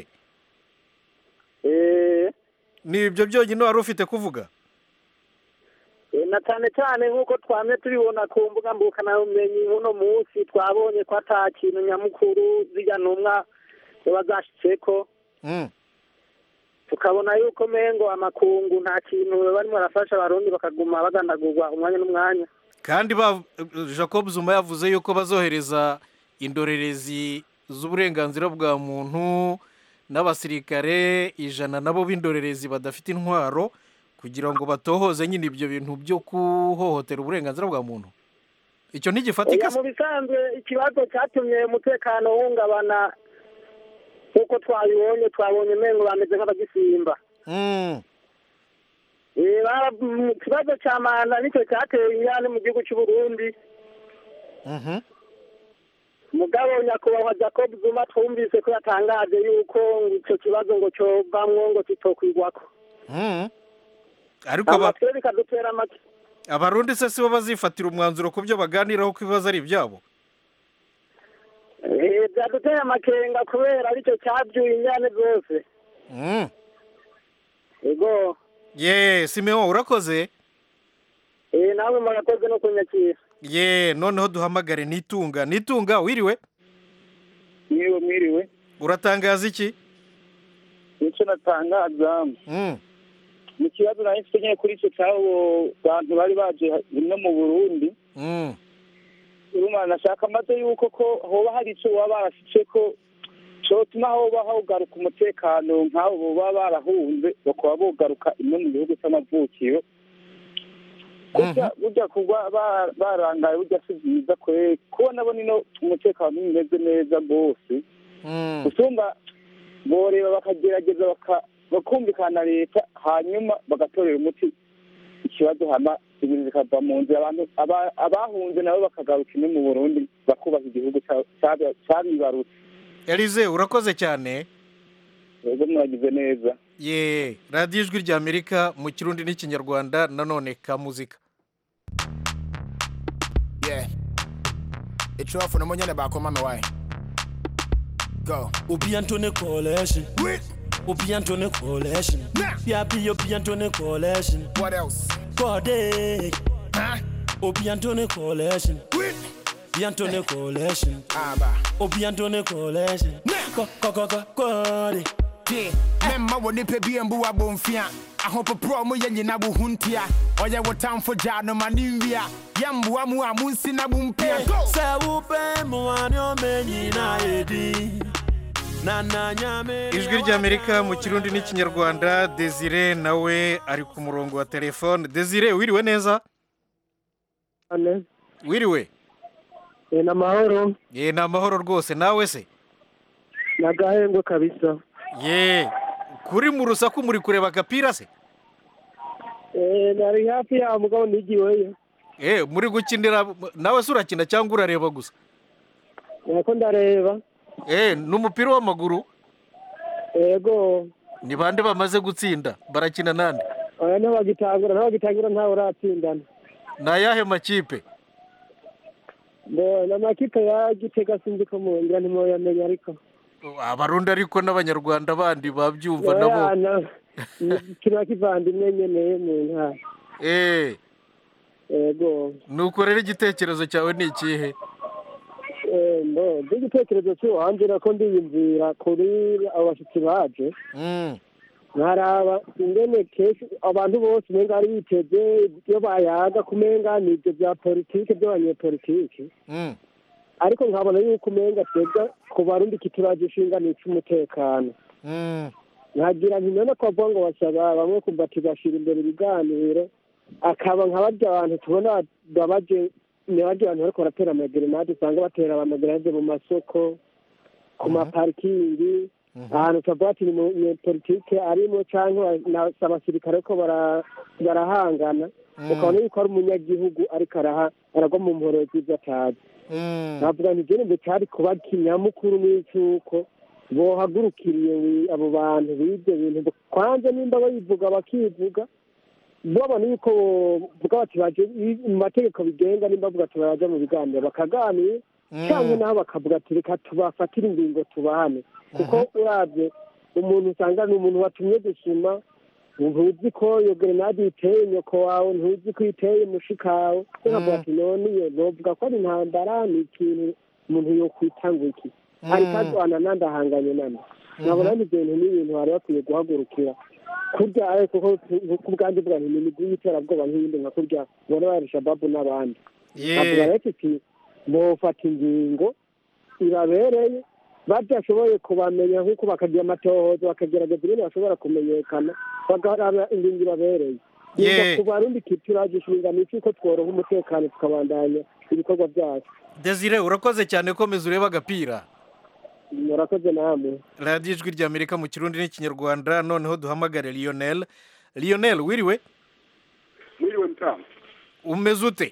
Eh, ni ibyo byonyine wari ufite kuvuga eh, na cyane cyane nk'uko twamye tubibona ku mbuga mbukanabumenyi uno munsi twabonye ko ata kintu nyamukuru zirya ntumwa ziba zashyitseko Mm. tukabona yuko mengo amakungu nta kintu barimo barafasha abarundi bakaguma bagandagurwa umwanya n'umwanya kandi ba jacob zuma yavuze yuko bazohereza indorerezi z'uburenganzira bwa muntu n'abasirikare ijana nabo b'indorerezi badafite intwaro kugira ngo batohoze nyine ibyo bintu byo kuhohotera uburenganzira bwa muntu icyo ntigifatika Oya, mu bisanzwe ikibazo cyatumye umutekano uhungabana nk'uko twabibonye twabonye mengo bameze nk'abagisimba Mm. Eh, bara- mu kibazo cya manda nicyo cyateye ingane mu gihugu cy'u Burundi Mhm. mugabo nyakubahwa jacob zuma twumvise ko yatangaje yuko ngo icyo kibazo ngo cyovamwo ngo kitokwigwako Mm. ariko aba- amatwe bikadutera make abarundi se si bo bazifatira umwanzuro ku byo baganiraho ko ibibazo ari ibyabo Eh, byaduteye amakenga kubera aricyo cyabyuye injyane zose Mm. ego ye simeon urakoze eh, namwe murakoze no kunyakira ye noneho duhamagare nitunga nitunga wiriwe mwiriwe mwiriwe uratangaza iki nicyo natangaza Mm. mu kibazo nari mfite nyine kuri icyo cy'abo bantu bari baje rimwe mu burundi Mm. urumva nashaka maze yuko ko hoba hari icyo baba barashyize ko cyotuma hoba hagaruka umutekano nk'abo baba barahunze bakaba bogaruka imwe mu gihugu cy'amavukiro burya burya kuba ba- barangaye burya si byiza kwe kubona bo nino umutekano umeze neza rwose usumba boreba bakagerageza baka- bakumvikana leta hanyuma bagatorera umuti ikibazo hama ibintu bikava mu nzira abantu aba- abahunze nabo bakagaruka imwe mu burundi bakubaka igihugu cya- cyabi- cyabibarutse elize urakoze cyane rero mwagize neza ye radiyo ijwi ry'amerika mu kirundi n'ikinyarwanda nanone ka muzika Yeah. It's off on the money back on my way. Go. Obi Antone Coalition. Obi Antone Coalition. Yeah, be Obi Antone Coalition. What else? Kode. Obi Antone Coalition. Obi Antone Coalition. Obi Antone Coalition. Ko ko ko ko kode. Yeah. Memma wo nipa bi mbu abomfia. Ahopoprɔ mo yɛ nyina bo huntia. Ɔyɛ wo tamfo gya no ma ne nwia. Yɛmboa mu a munsi na bo mpia. Go. Sɛ wopɛ mmoa ne ɔmɛ nyinaa yɛdi. Na na nyame. ijwi ry'amerika mu kirundi n'ikinyarwanda desire nawe ari ku murongo wa telefone desire wiriwe neza ane wiriwe eh, ni amahoro ye ni amahoro rwose nawe se ni agahengwe kabisa ye kuri mu rusaku muri kureba agapira se Eh, nari hafi yaho mugabo nigiweyo eh muri gukinira nawe se urakina cyangwa urareba gusa nako ndareba eh n'umupira w'amaguru yego ni bande bamaze gutsinda barakina nande oya ntibagitangura ntibagitangura ntawe uratsindana ni ayahe makipe ngo ni amakipe ya gitega sinzi ko mungira ntimuyamenya ariko abarundi ariko n'abanyarwanda bandi babyumva Oya, nabo na- ni kiriya kivandimwe nyene mu ntara eh yego nuko rero igitekerezo cyawe ni ikihe Eh, mbo igitekerezo cy'uwanje nako ndiyumvira kuri abo bashyitsi baje Mm. nkaraba ingene kenshi abantu bose umenga ari biteze iyo bayaga kumenga ni ibyo bya politike by'abanyepolitike Mm. ariko nkabona yuko umenga twebwe ku barundi kituraje ishinga ni icy'umutekano Mm. nkagira nti none ko bavuga ngo basaba bamwe kumva ati bashyira imbere ibiganiro akaba nka barya abantu tubona babaje ni barya abantu bariko baratera amagerenade usanga batera amagerenade mu masoko ku maparikingi ahantu tuvuga ati ni mu politike arimo cyangwa na- si abasirikare ko bara- barahangana ukabona yuko ari umunyagihugu ariko araha aragwa mu mporo z'ibyo atazi navuga nti jene mbe cyari kuba kinyamukuru n'icyuko bohagurukiriye wi- abo bantu b'ibyo bintu kwanza nimba bayivuga bakivuga babona yuko bavuga bati baje mu mategeko bigenga nimba bavuga ati baraja mu biganiro bakaganira cyangwa naho bakavuga ati reka tubafatire ingingo tubahane kuko urabye umuntu usanga ni umuntu watumye gusuma ntuzi ko iyo gerenade iteye nyoko wawe ntuzi ko iteye mushika wawe ukavuga ati none iyo novuga ko ari intambara ni ikintu umuntu yokwitanga iki ariko arwana nandi ahanganye nani nkabona ni ibyo bintu n'ibintu bari bakwiye guhagurukira kurya ariko ko ku bwanjye bwa nti ni imigwi y'iterabwoba nk'iyindi nka kurya ubona bari shababu n'abandi Ye. nkavuga rero ati bofata ingingo irabereye badashoboye kubamenya nk'uko bakagira amatohoza bakagerageza ibintu bashobora kumenyekana bagaraba ingingo ibabereye Ye. yumva ku barundi kituraje inshingano cy'uko tworoha umutekano tukabandanya ibikorwa byacu desire urakoze cyane komeza urebe agapira murakoze namwe radiyo ijwi ry'amerika mu kirundi n'ikinyarwanda noneho duhamagare lionel lionel wiriwe mwiriwe mtamu umeze ute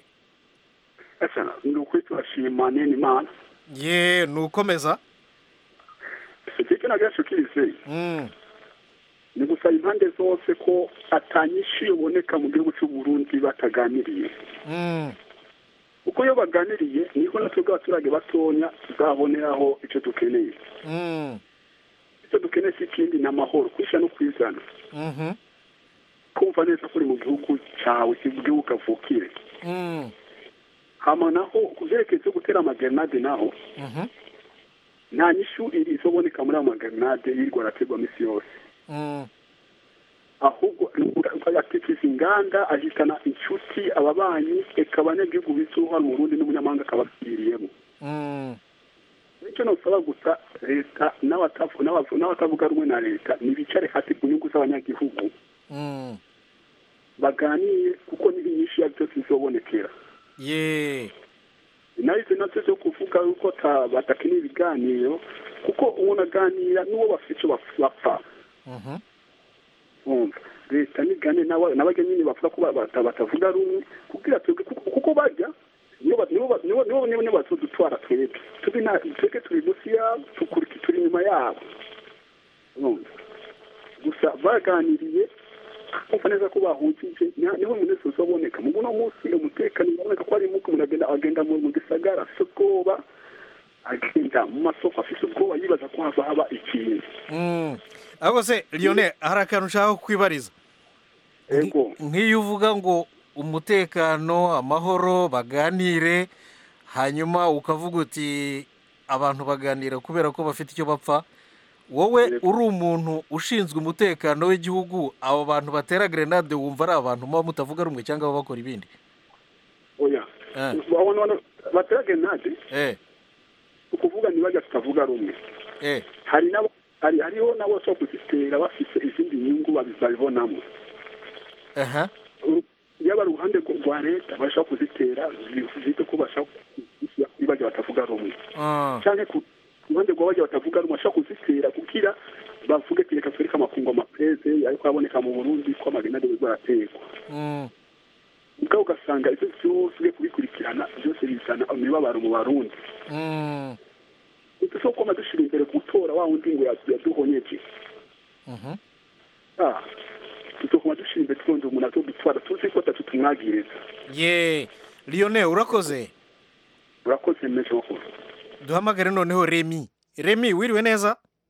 asa ndi ukuri turashima nini imana ye nukomeza icyo kintu agasho kise Mm. ni gusaba impande zose ko atanyishu yoboneka mu gihugu cy'u Burundi bataganiriye Mm. kuko iyo baganiriye niho natwe bw'abaturage batonya tuzaboneraho icyo dukeneye Mm. icyo dukeneye si ikindi ni amahoro kwishyira no kwizana Mhm. kumva neza ko uri mu gihugu cyawe si mu gihugu kavukire Mm. hama naho ku byerekeye byo gutera amagrenade naho Mhm. nta nyishu iri izoboneka muri ayo magrenade yirirwa araterwa minsi yose Mm. ahubwo akikiza inganda ahitana inshuti ababanyi eka abanyagihugu bizuha mu Burundi n'umunyamahanga akababwiriyemo Mm. nicyo nosaba gusa leta n'abatavu- n'abavu- n'abatavuga rumwe na leta ntibicare hasi ku nyungu z'abanyagihugu Mm. baganire kuko n'ibinyinshi ya byose bizobonekera ye nayo ibyo nabyo byo kuvuga yuko ta- badakeneye ibiganiro kuko umuntu aganira n'uwo bafite icyo baf- bapfa Mhm. umva leta nigane n'aba- n'abajya nyine bavuga ko ba- bata- batavuga rumwe kugira twebwe kuko- kuko bajya nibo ba- nibo ba- nibo nibo nibo nibo bazodutwara twebwe turi na twebwe turi munsi yabo tukuriki turi inyuma yabo urumva gusa baganiriye kumva neza ko bahujije nya- niho umuntu wese uzaboneka mu buno munsi umutekano uraboneka ko ari muko umuntu agenda agenda mu mu gisagara afite ubwoba agenda mu masoko afite ubwoba yibaza ko hava haba ikintu Mm. ahubwo se liyone hari akantu ushaka kwibariza ego nk'iyo uvuga ngo umutekano amahoro baganire hanyuma ukavuga uti abantu baganira kubera ko bafite icyo bapfa wowe uri umuntu ushinzwe umutekano w'igihugu abo bantu batera grenade wumva ari abantu muba mutavuga rumwe cyangwa baba bakora ibindi oya Eh. babona bano batera grenade eh ukuvuga ntibajya tutavuga rumwe eh hari nabo hari hariho nabo bashobora kuzitera bafite izindi nyungu babi- babibonamo aha yaba ari uruhande rw- rwa leta bashobora kuzitera zite ko bashaka bajya batavuga rumwe Ah. cyangwa ku ruhande rwa bajya batavuga rumwe bashobora kuzitera kugira bavuge ati reka twereke amakungu amapeze ariko aboneka mu burundi ko amagenade baraterwa Mm. ubwo ugasanga ibyo byose ugiye kubikurikirana byose bizana imibabaro mu barundi Mm. dushobora kuba dushyira imbere gutora wa wundi ngo yadu- yaduhonyeje Mhm. Ah, tuzokuba dushyira imbere twonda umuntu atodutwara tuzi ko atatu tumwagiriza ye liyone urakoze urakoze menshi makuru duhamagare noneho remi remi wiriwe neza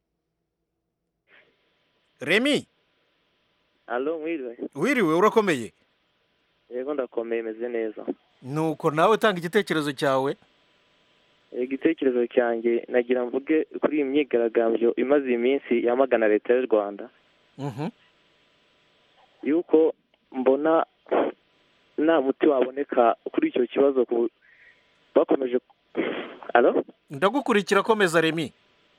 remi alo mwiriwe wiriwe urakomeye yego ndakomeye meze neza nuko nawe tanga igitekerezo cyawe igitekerezo cyanjye nagira mvuge kuri iyi myigaragambyo imaze iyi minsi yamagana leta y'u rwanda Mhm. yuko mbona nta muti waboneka kuri icyo kibazo ku bakomeje alo ndagukurikira komeza remi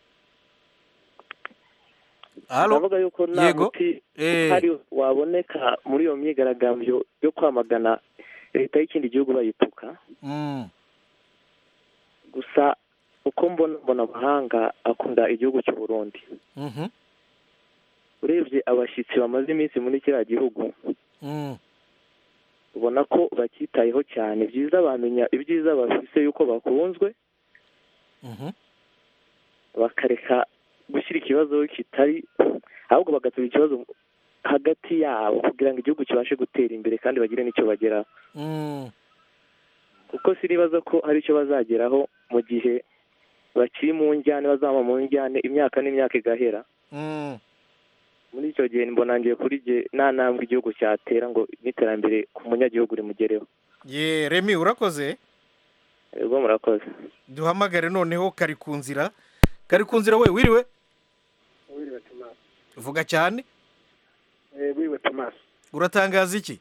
Alo? ndavuga yuko nta Yego. muti Eh. uhari waboneka muri iyo myigaragambyo yo kwamagana leta y'ikindi gihugu bayituka Mm. gusa uko mbona mbona amahanga akunda igihugu cy'u Burundi Mhm. urebye abashyitsi bamaze iminsi muri kiriya gihugu Mm. ubona ko bacyitayeho cyane byiza bamenya ibyiza bafise yuko bakunzwe Mhm. bakareka gushyira ikibazo kitari ahubwo bagatura ikibazo hagati yabo kugira ngo igihugu kibashe gutera imbere kandi bagire n'icyo bageraho Mm. kuko sinibaza ko hari icyo bazageraho mu gihe bakiri mu njyane bazaba mu njyane imyaka n'imyaka igahera Mm. muri icyo gihe mbona ngiye kuri jye nta ntambwe igihugu cyatera ngo n'iterambere ku munyagihugu rimugereho ye remi urakoze ubwo murakoze duhamagare noneho kari ku nzira kari ku nzira we wiriwe wiriwe tomasi vuga cyane wiriwe tomasi uratangaza iki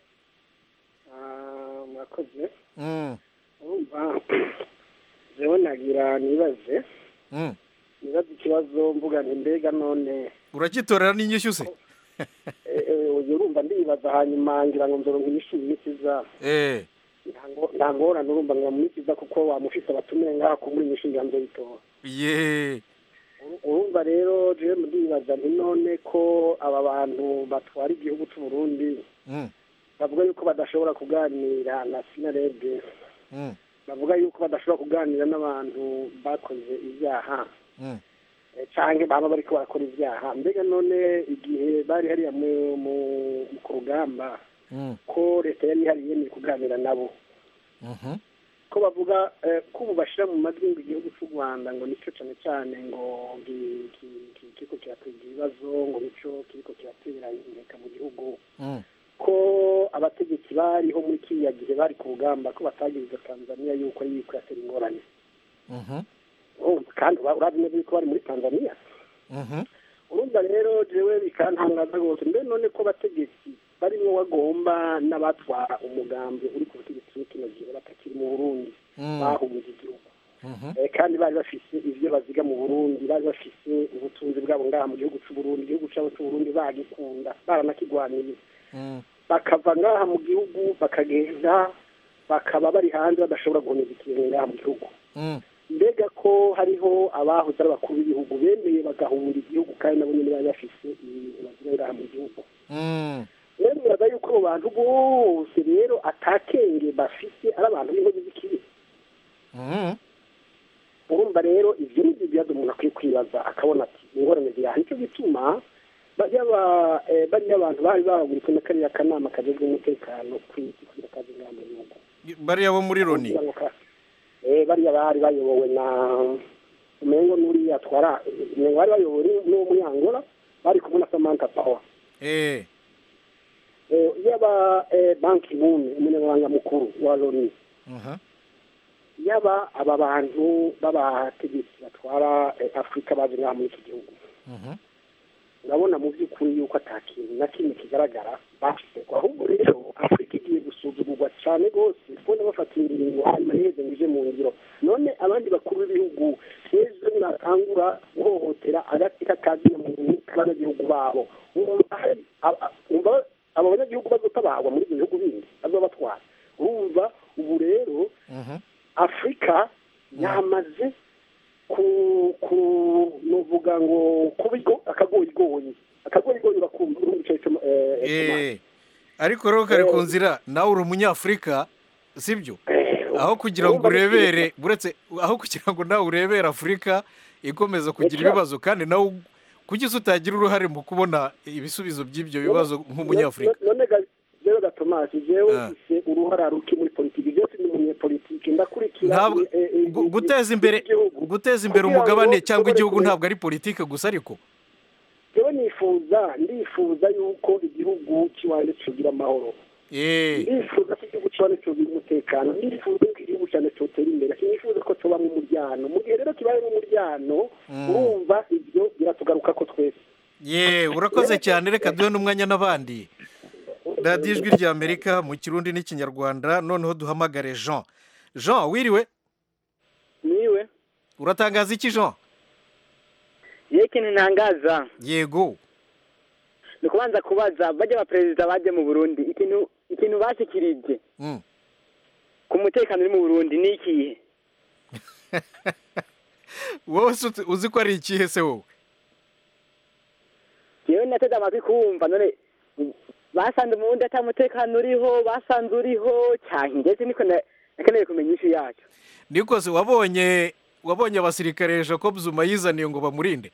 mwakoze Mm. urumva jewe nagira nibaze Mm. nibaze ikibazo mvuga nti mbega none uragitorera n'inyishyu se eh, eh, uyu urumva ndibaza hanyuma ngira ngo nzoronka inyishu mu minsi iza eh Nta ngo- nta ngorane urumva ngira mu minsi iza kuko wamufise abatumire ngaha ko muri inyishu ngira nzoyitora ye urumva rero jewe ndibaza nti none ko aba bantu batwara igihugu cy'u Burundi Mm. bavuga yuko badashobora kuganira na sinarebye Mm. bavuga yuko badashobora kuganira n'abantu bakoze ibyaha Mm. eh, canke baba bariko barakora ivyaha mbega none igihe bari hariya mu- mu- mu- ku rugamba Mm. ko leta yari ihari yemeye kuganira nabo Mhm. ko bavuga eh, ko ubu bashyira mu majwi ngo igihugu cy'u rwanda ngo nicyo cyane cyane ngo gi- ki- ki- kiriko kirateza ibibazo ngo nicyo kiriko kiratera inkeka mu gihugu Mm. ko abategetsi bariho muri kiriya gihe bari ku rugamba ko batagiriza tanzania yuko ari yuko yatera ingorane Mhm. Urumva kandi ura- urazi neza yuko bari muri tanzania Mhm. urumva rero jewe bikantangaza rwose mbe none ko abategetsi barimo bagomba n'abatwara umugambi uri ku butegetsi muri kino gihe batakiri mu burundi Mm. bahunze igihugu Mhm. Eh, kandi bari bafise ivyo baziga mu burundi bari bafise ubutunzi bwabo ngaha mu gihugu c'uburundi igihugu cabo c'uburundi bagikunda baranakigwaniye Mm. bakava ngaha mu gihugu bakagenda bakaba bari hanze badashobora guhoneza ikintu ngaha mu gihugu Mm. mbega ko hariho abahoze ari abakuru b'ibihugu bemeye bagahunga igihugu kandi nabo nyene bari bafise ibintu baziga ngaha mu gihugu Mm. rero biraza yuko abo bantu bose rero atakenge bafise ari abantu b'inkozi z'ikibi Mhm. urumva rero ivyo ni ibibazo umuntu akwiye kwibaza akabona ati ingorane ziraha nicyo gituma bariya ba- eh, bariya abantu bari bahaguritse na kariya kanama kajejwe umutekano kw'isi kugira kazi ngaha mu gihugu bariya bo muri loni kugira ngo ka- eh, bariya bari bayobowe na umengo n'uriya atwara umengo bari bayobowe n'u- n'uwo muri angola bari kumwe na samantha power eh Eh, yaba eh, banki muni umunyamabanga mukuru wa loni Mhm. yaba aba bantu b'abategetsi batwara eh, afurika baje ngaha muri iki gihugu Mhm. urabona mu by'ukuri yuko ata kintu na kimwe kigaragara bafite ahubwo rero afurika igiye gusuzugurwa cyane rwose kubona bafata ingingo hanyuma ntiheze ngo ije mu ngiro none abandi bakuru b'ibihugu ejo natangura guhohotera agati k'akazina muntu k'abanyagihugu babo wumva hari aba- wumva abo banyagihugu bazotabagwa muri ibyo bihugu bindi bazobatwara urumva ubu rero Mhm. afurika yamaze ku ku nuvuga ngo kuba igo- akagoyigoyi akagoyigoyi bakumva urumva ico ico eh, Eh. ariko rero kari ku nzira nawe uri umunyafurika sibyo aho kugira ngo urumva urebere buretse aho kugira ngo nawe urebere afurika ikomeza kugira Eka. ibibazo kandi nawe kuki se utagira uruhare mu kubona ibisubizo by'ibyo bibazo nk'umunyafurika none ga- jewe gatomasi jewe Ah. mfise uruhara ruki muri politiki byose ni umunyepolitiki ndakurikira ntabwo eh, eh, gu- guteza imbere guteza imbere Kugira ngo umugabane cyangwa dushobore igihugu kure- ntabwo ari politike gusa ariko jewe nifuza ndifuza yuko igihugu cy'iwanjye cyogira amahoro eh ndifuza ko igihugu cy'iwanjye cyogira umutekano ndifuza ko igihugu cyane cyotera imbere sinifuza ko tubamo umuryano mu gihe rero kibaye umuryano Mm. urumva ibyo biratugaruka ko twese ye urakoze cyane reka duhe n'umwanya n'abandi radiyo ijwi ry'amerika mu kirundi n'ikinyarwanda noneho duhamagare jean jean wiriwe niwe uratangaza iki jean ye ikintu ntangaza yego ni ukubanza kubaza bajya abaperezida baje mu burundi ikintu ikintu bashyikirije Mm. ku mutekano uri mu burundi ni ikihe wowe se uzi- uzi ko ari ikihe se wowe yewe nateze amatwi kumva none basanze mu burundi ata mutekano uriho basanze uriho cyane ndetse niko na- nakeneye kumenya ishi yacyo nikose wabonye wabonye abasirikare jacob zuma yizaniye ngo bamurinde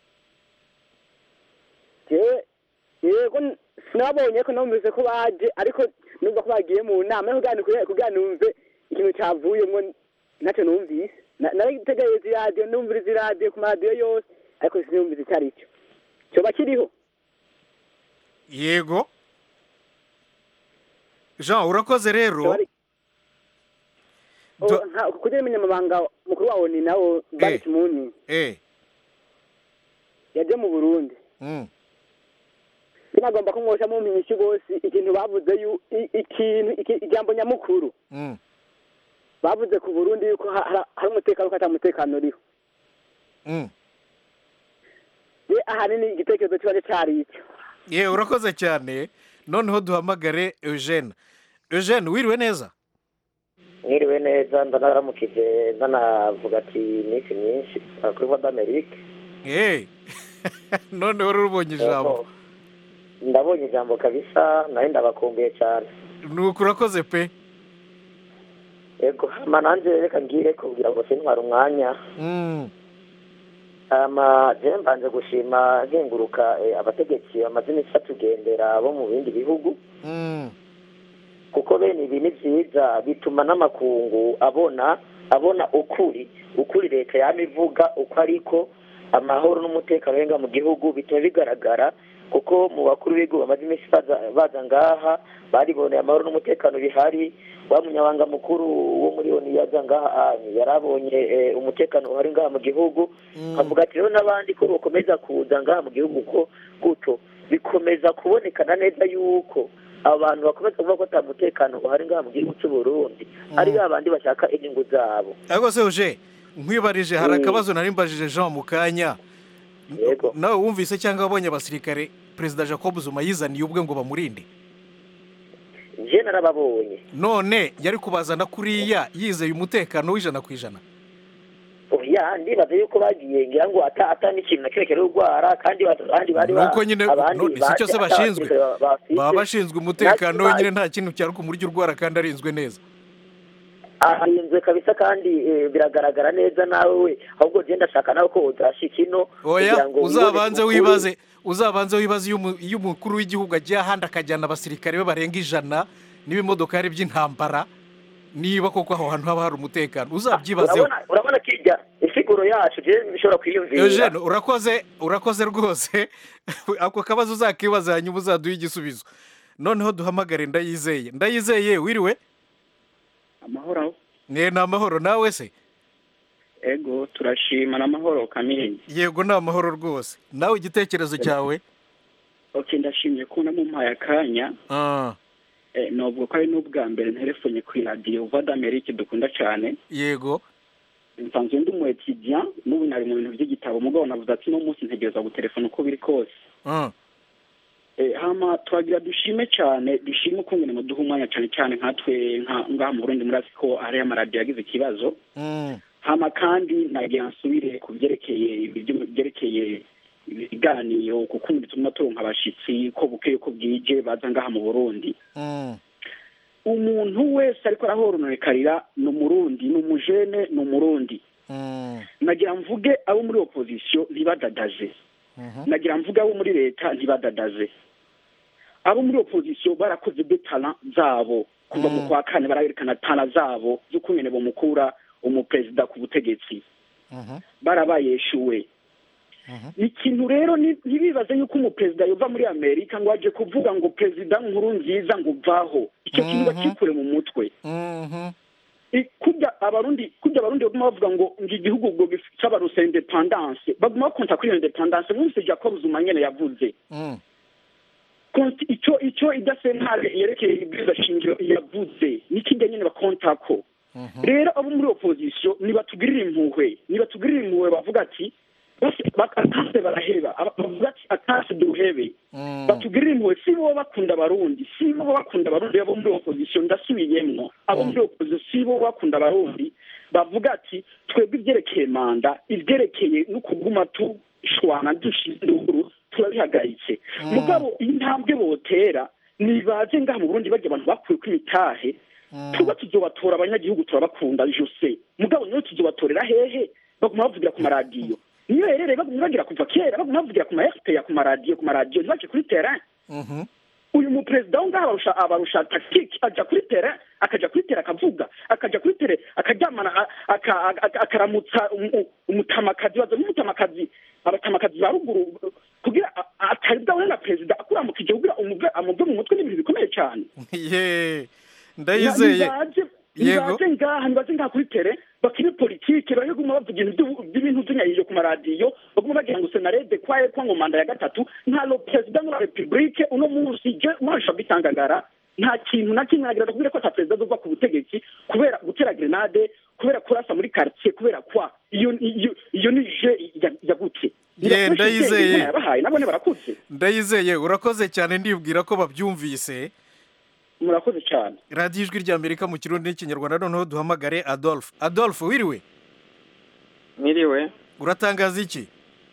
yewe yego n- sinababonye ko numvise ko baje ariko numva ko bagiye mu nama ariko kugira ngo- kugira numve ikintu cyavuyemo ntacyo numvise Na- naritegereza iradiyo numviriza iradiyo ku maradiyo yose ariko sinumvise icyo ari cyo cyoba kiriho yego jean urakoze rero O, nka- kugira umunyamabanga mukuru wawo ni nawo Ban Ki-moon eh yaje mu burundi mm. binagomba ko mwosha mu mpinyishu bose ikintu bavuze yu i- ikintu iki- ijambo nyamukuru Mm. bavuze ku burundi yuko ha- ha- hari umutekano ko ata mutekano uriho Mm. ye ahanini igitekerezo kiba cyari icyo ye urakoze cyane noneho duhamagare eugene eugene wiriwe neza mwiriwe neza ndanaramukije ndanavuga ati iminsi myinshi kuri voda amerika eh noneho rero ubonye ijambo ndabonye ijambo kabisa nawe ndabakumbuye cyane nuko urakoze pe yego hama nanjye reka ngire kugira ngo sintware umwanya Mm. hama jewe mbanje gushima nkenguruka eh, abategetsi bamaze iminsi batugendera bo mu bindi bihugu kuko bene ibi ni vyiza bituma n'amakungu abona abona ukuri ukuri leta yama ivuga uko ariko amahoro n'umutekano wenga mu gihugu bituma bigaragara kuko mu bakuru b'ibihugu bamaze iminsi baza- baza ngaha bariboneye amahoro n'umutekano bihari wa munyabanga mukuru wo muri oni yaza ngaha anyu yarabonye eh, umutekano uhari ngaha mu gihugu avuga ati rero n'abandi ko bakomeza kuza ngaha mu gihugu ko gutyo bikomeza kubonekana neza yuko abantu bakomeza kuvuga ko ata mutekano uhari ngaha mu gihugu cy'u Burundi ari ba bandi bashaka inyungu zabo ariko se uje nkwibarije hari Mm. akabazo nari mbajije jean mu kanya nawe wumvise cyangwa wabonye abasirikare perezida jacob zuma yizaniye ubwe ngo bamurinde je narababonye none yari kubazana kuriya yizeye umutekano w'ijana ku ijana oya ndibaza yuko bagiye ngira ngo ata ata n'ikintu na kimwe kiri urwara kandi ba- abandi bari ba- nuko nyine abandi none si cyo se baje ata bashinzwe basirikare bafise. baba bashinzwe umutekano Natwe wenyine nta kintu cyari kumurya urwara kandi arinzwe neza arinzwe kabisa kandi eh, biragaragara neza nawe we ahubwo je ndashaka nawe ko uzashika ino oya kugira ngo uzabanze wibone ukuri. wibaze uzabanze wibaze iyo umu- iyo umukuru w'igihugu agiye ahandi akajyana abasirikare be barenga ijana n'ibimodokari by'intambara niba koko aho hantu haba hari umutekano uzabyibazeho urabona urabona kirya isiguro yacu je nshobora kwiyumvira eugene urakoze urakoze rwose ako kabazo uzakibaza hanyuma uzaduha igisubizo noneho duhamagare ndayizeye ndayizeye wiriwe amahoro aho mwe ni amahoro nawe se ego turashima n'amahoro kamini yego ni amahoro rwose nawe igitekerezo cyawe ok ndashimye ko namumpaye akanya Ah, eh, nubwo ko ari n'ubwa mbere nterefonye ku iradiyo voix d'amerique dukunda cyane yego nsanzwe ndi umu etudiant n'ubu nari mu bintu by'igitabo mugabo navuze ati no munsi ntegereza gutelefona uko biri kose Ah, Eh, hama twagira dushime cyane dushime ukungene muduha umwanya cyane cyane nkatwe nka- ngaha mu burundi murazi ko hariyo amaradiyo yagize ikibazo mm, hama kandi nagira nsubire ku byerekeye ibyo- byerekeye ibiganiro kuko bituma turonka abashitsi ko bukeye ko bwije baza ngaha mu burundi mm, umuntu wese ariko arahoronorekarira ni umurundi ni umujene ni umurundi mm, nagira mvuge abo muri opozisiyo ntibadadaze mhm, nagira mvuge abo muri leta ntibadadaze abo muri opozisiyo barakoze de tara zabo kuva mu kwa kane barayerekana tara zabo z'ukungene bomukura umuperezida ku butegetsi mhm, barabayeshuwe ikintu rero ni- ntibibaze yuko umuperezida yova muri amerika ngo aje kuvuga ngo perezida nkuru nziza ngo uvaho icyo kintu bakikure mu mutwe mhm, I- kurya abarundi kurya abarundi baguma bavuga ngo ngo igihugu ngo cy'abarusa independance baguma bakonta kuri iyo independance mwumvise jacob zuma nyene yavuze mm, Konti- icyo icyo idasentare yerekeye ibwirizwa shingiro yavuze nikijya nyene bakontako rero abo muri opozisiyo nibatugirire impuhwe nibatugirire impuhwe bavuga ati bose bak- atase baraheba Aba- bavuga ati atase duhebe batugirire impuhwe si bo bakunda abarundi si bo bakunda abarundi abo muri opozisiyo ndasubiyemwo abo muri opozisiyo si bo bakunda abarundi bavuga ati twebwe ibyerekeye manda ibyerekeye no kuguma tushwana dushize induru turabihagaritse mugabo intambwe botera nibaze ngaha mu burundi bajya abantu bakuye ko imitahe tuba tuzobatora abanyagihugu turabakunda jose mugabo niyo tuzobatorera hehe baguma bavugira ku maradiyo niyo herereye baguma bagira kuva kera baguma bavugira ku ma fpr ku maradiyo ku maradiyo ntibaje kuri terrain mhm, uyu muperezida wo ngaha abarusha abarusha tactique aja kuri tere akaja kuri tere akavuga akaja kuri tere akaryamana a- aka- aka- akaramutsa umu- umutamakazi baza n'umutamakazi abatamakazi ba ruguru kugira a- a- ataribwawe na perezida akuramukije kugira umuve amuve mu mutwe n'ibintu bikomeye cyane ye ndayizeye nibaze Yego. nibaze ngaha nibaze ngaha kuri tere bakine politike bahe guma bavuga ibintu by'ubu- by'ibintu by'inyayije ku maradiyo baguma bagira ngo senarede kwaye kwa ngo manda ya gatatu nta lo perezida muri repubulike uno munsi je mwarisha bitangagara nta kintu na kimwe nagira kubwira ko ata perezida azova ku butegetsi kubera gutera grenade kubera kurasa muri quartier kubera kwa iyo iyo iyo ni je ya- ya gute Ye, ndayizeye. yabahaye nabone barakuze ndayizeye urakoze cyane ndibwira ko babyumvise murakoze cyane radiyo ijwi rya amerika mu kirundi n'ikinyarwanda noneho duhamagare adolphe adolphe wiriwe Mwiriwe. uratangaza iki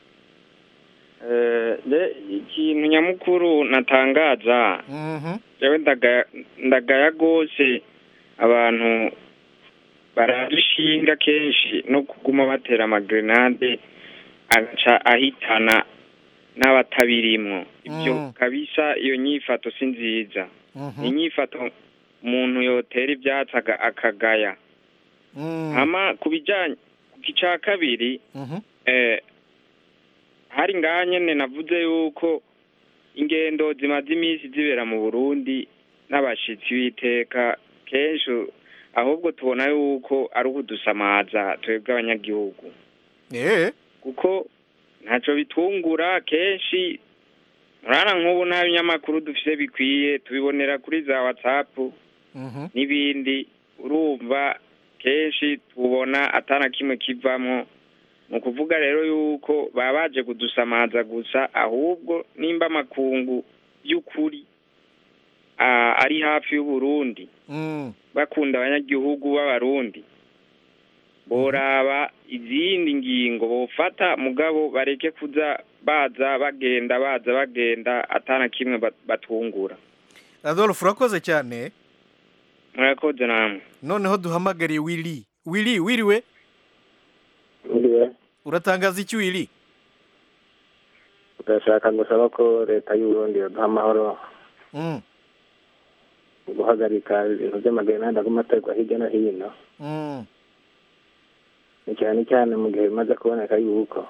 Eh, je ikintu nyamukuru natangaza jewe ndagaya ndagaya gose abantu barabishinga kenshi no kuguma batera amagrenade agaca ahitana n'abatabirimwo ibyo Mm. kabisa iyo nyifato si nziza Mhm. inyifato umuntu yotera ibyatsi aga- akagaya Mm. hama ku bijyanye ku cya kabiri Mhm. eh, hari ngaha nyene navuze yuko ingendo zimaze iminsi zibera mu burundi n'abashitsi b'iteka kenshi ahubwo tubona yuko ari ukudusamaza twebwe abanyagihugu Eh. kuko ntacyo bitungura kenshi murana nk'ubu nta binyamakuru dufise bikwiye tubibonera kuri za watsapu Mhm. n'ibindi urumva kenshi tubona atana kimwe kivamo ni ukuvuga rero yuko baba baje kudusamaza gusa ahubwo nimba amakungu y'ukuri ah, ari hafi y'uburundi Mm. bakunda abanyagihugu b'abarundi boraba izindi ngingo bofata mugabo bareke kuza baza bagenda baza bagenda atana kimwe bat- batungura adolphe urakoze cyane murakoze namwe noneho duhamagariye wili wili wiriwe Ndiwe uratangaza iki wili turashaka gusaba ko leta y'uburundi yoduha amahoro Mm. mu guhagarika ibintu by'amagerenade aguma aterwa hirya no hino Mm. ni cyane cyane mu gihe bimaze kuboneka yuko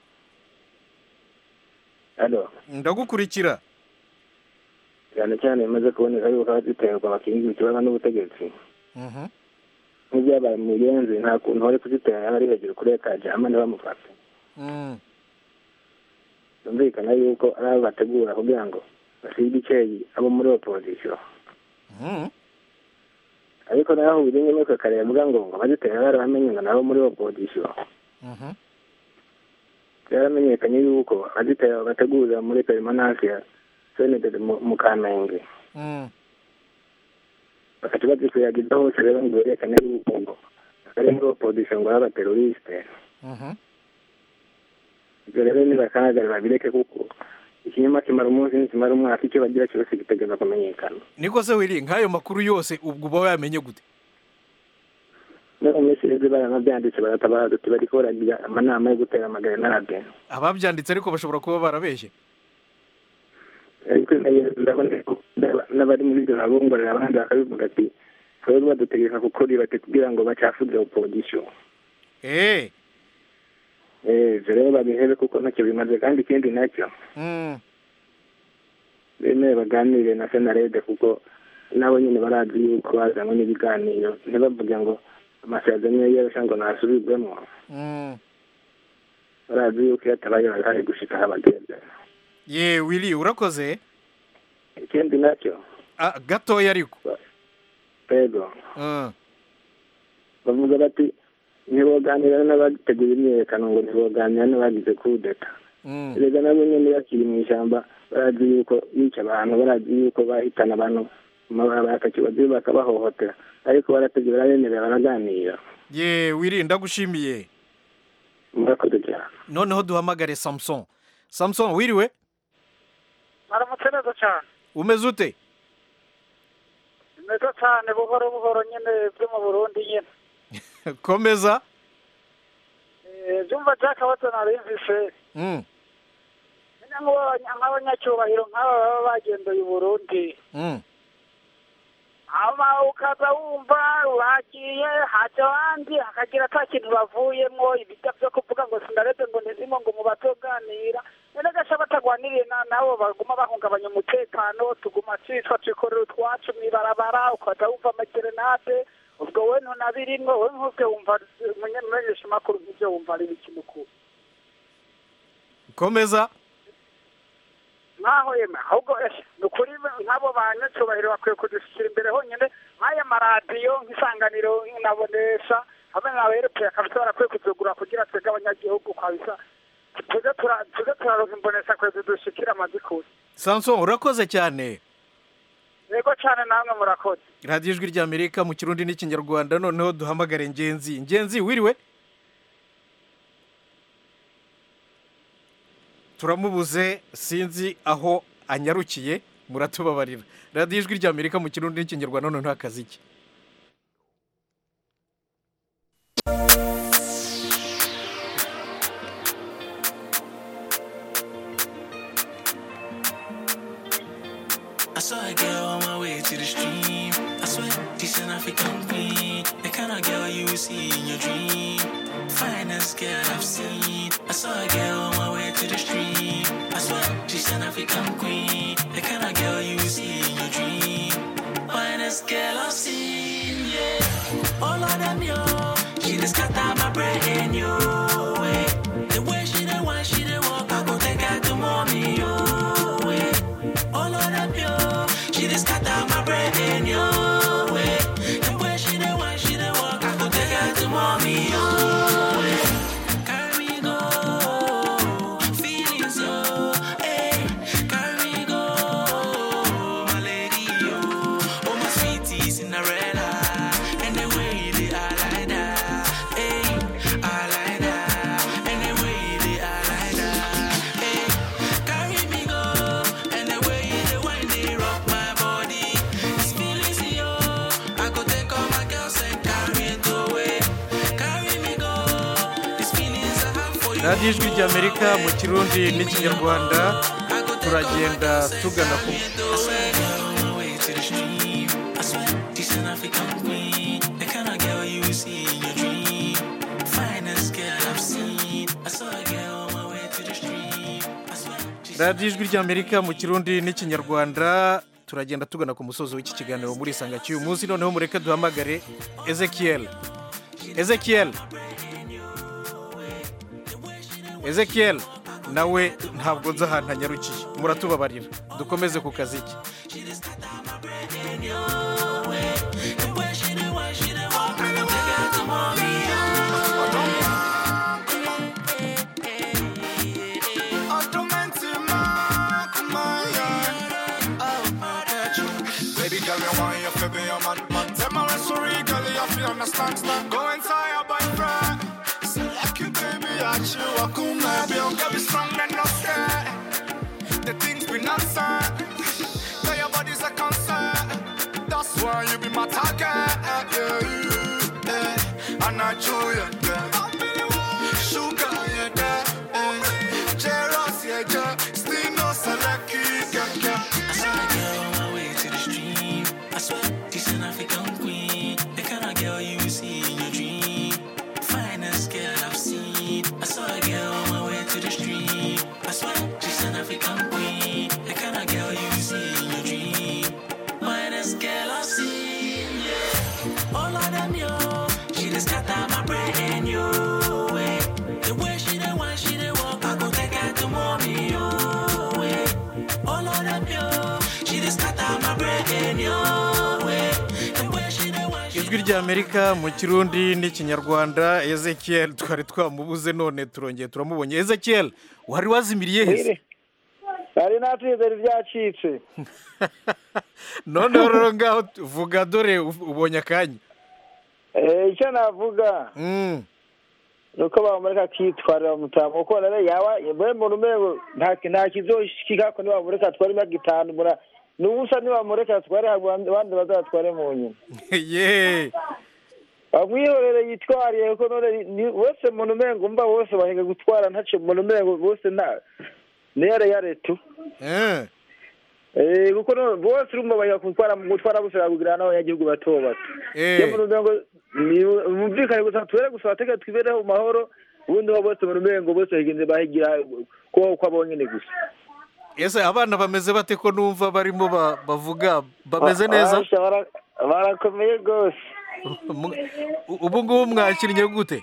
alo ndagukurikira cyane cyane bimaze kuboneka yuko abaziterwa bakingiwe ikibazo n'ubutegetsi Mhm. nk'ibyabaye mu buyenzi nta kuntu wari kuzitera yaba ari hejuru kuri etaje hama ntibamufate Mm. byumvikana yuko ari abo bategura kugira ngo basige icyeyi abo muri opozisiyo Mhm. ariko naho uburinge n'uko kare yavuga ngo ngo abazitera barabamenye ngo nabo muri opozisiyo Mhm. byaramenyekanye yuko abazitera bategurira muri perimanansi ya senederi mu kamenge Mm. bakaca bazikwiyagiza hose rero ngo berekane yuko ngo ari muri opozisiyo ngo b'abaterorisite Mhm. ibyo rero nibakahagarara bireke kuko ikinyoma kimara umunsi nikimara umwaka icyo bagira cyose gitegereza kumenyekana niko se wili nk'ayo makuru yose ubwo uba wayamenye gute no mu minsi iheze baranabyanditse baratabara duti bariko baragira amanama yo gutera amagerenade ababyanditse ariko bashobora kuba barabeshye ariko ndabona ko n'abari muri ibyo babongorera abandi bakabivuga ati twebwe badutegeka gukora ibate kugira ngo bacafuze opozisiyo Eh. eh ivyo rero babihebe kuko ntacyo bimaze kandi ikindi nacyo Mm. bemeye baganire na senarede kuko nabo nyine barazi yuko bazanywe n'ibiganiro ntibavuge ngo amasezerano iyo yarusha ngo nasubirwemo Mm. barazi yuko iyo atabaye barahari gushika aho abageze ye wili urakoze ikindi nacyo Ah, gatoya ariko rego Mm. bavuga bati ntiboganira n'abateguye imyiyerekano ngo ntiboganira n'abagize kudeta Mm. erega nabo nyene bakiri mu ishyamba barazi yuko yica abantu barazi yuko bahitana abantu bakakibazi bakabahohotera ariko barategura barabemerera baraganira ye wili ndagushimiye murakoze cyane noneho duhamagare samson samson wiriwe aramutse neza cyane umeze ute neza cyane buhoro buhoro nyine byo mu burundi nyine komeza Eh, byumva byakabazo narimvise Mm. nyine nk'aba- nk'abanyacyubahiro nk'aba baba bagendeye i burundi Mm. hama ukaza wumva uragiye haja abandi hakagira ata kintu bavuyemwo ibijya byo kuvuga ngo sinareze ngo ntizimo ngo mu batoganira none gasha batagwaniriye na nabo baguma bahungabanya umutekano tuguma twitwa twikorera utwacu mw'ibarabara ukaza wumva amagerenade ubwo we ntunabirimwo we nk'ubwe wumva umumenyesha makuru nk'ivyo wumva ari ikintu ku komeza nkaho yema ahubwo eh, ni ukuri nk'abo banyacyubahiro bakwiye kudushyira imbere honyine nk'aya maradiyo nk'isanganiro nabonesha hamwe na erope kabisa barakwiye kuzugura kugira twebwe abanyagihugu kabisa tuze tura- tuze turaronka imbonesha kwezi dushikira amazikuru samson urakoze cyane yego cyane namwe murakoze radiyo ijwi ry'amerika mu kirundi n'ikinyarwanda noneho duhamagare ngenzi ngenzi wiriwe turamubuze sinzi aho anyarukiye muratubabarira radiyo ijwi ry'amerika mu kirundi n'ikinyarwanda noneho akazi ke saw a girl on my way to the stream. I swear, decent African queen. The kind of girl you will see in your dream. Finest girl I've seen. I saw a girl on my way to the stream. I swear, she's an African queen. The kind of girl you will see in your dream. Finest girl I've seen, yeah. All of them, yo. She just got out my brain, yo. Way. The way she dey want, she dey walk. I go take her to mommy, yo. Way. All of them, yo. She just got out my brain, yo. Way. The way she dey want, she dey walk. I go take her to mommy, yo. Way. Carry me go, feelings, yo. Hey, carry me go, my lady, yo. Oh, my sweetie Cinderella. And the way they are like that. Hey, I like that. And the way they are like that. Hey, carry me go. And the way they wind, they rock my body. This feelings, yo. I go take all my girls and carry it away. Carry me go. This feelings I have for you. radiyo ijwi ry'amerika mu kirundi n'ikinyarwanda turagenda tugana ku I swear, girl, on my way to the stream. I swear, decent African queen. The kind of girl you see in your dream. Finest girl I've seen. I saw a girl on my way to the stream. I swear, radiyo ijwi ry'amerika mu kirundi n'ikinyarwanda turagenda tugana ku musozi w'iki kiganiro muri isanga cy'uyu munsi noneho mureke duhamagare ezekiel ezekiel ezekiel nawe ntabwo nzi ahantu anyarukiye muratubabarira dukomeze ku kazi ke Baby girl, you want you to be a man, man. Tell my sorry, girl, you feel understand, stand. Go inside your boyfriend. Say like you, baby, I chill, I come, maybe I'll get me strong and not scared. The things we not say. Tell your body's a concern. That's why you be my target, yeah, yeah, yeah. And I chew you, yeah. Sugar, yeah, yeah, yeah. Jealous, yeah, yeah. Still no select, yeah, yeah. I saw a girl on my way to the stream. I swear, decent African queen. The kind of girl you see in your dream. Finest girl I've seen. I saw a girl on my way to the stream. I swear, she's an African queen. The kind of girl you see in your dream. Finest girl I've seen, yeah. All of them, yo. She just got out my brain, yo. Way. The way she dey want, she dey walk. I go take her to mommy, yo. Way. All of them, yo. She just got out my brain, yo. Way. The way she dey want, ijwi ry'amerika mu kirundi n'ikinyarwanda ezekiel twari twamubuze none turongeye turamubonye ezekiel wari wazimiriye hese hari natwizera ibyacitse noneho rero ngaho vuga dore ubonye akanya Eh, icyo navuga ni uko bamureka akitwarira mutamu kuko rero yaba buri muntu umwe nta nta kizoshika ko nibamureka atware imyaka itanu mura n'ubusa nibamureka atware abandi bazatware mu nyuma ye bamwihorere yitwariye kuko none ni- bose muntu umengo umva bose bahiga gutwara ntace muntu umengo bose nta ni yare yare tu Eh, kuko no- bose urumva bahiga gutwara gutwara bose bakugirana n'abanyagihugu bato bato iyo muntu umengo ni- bumvikane gusa tubere gusa batege twibereho mu mahoro ubundi ho bose muntu umengo bose bahigenze bahigira kubaho kwabo nyine gusa ese abana bameze bate ko numva barimo ba- bavuga bameze neza Basha, bara- barakomeye rwose Mu- ubu ngubu mwakinnye gute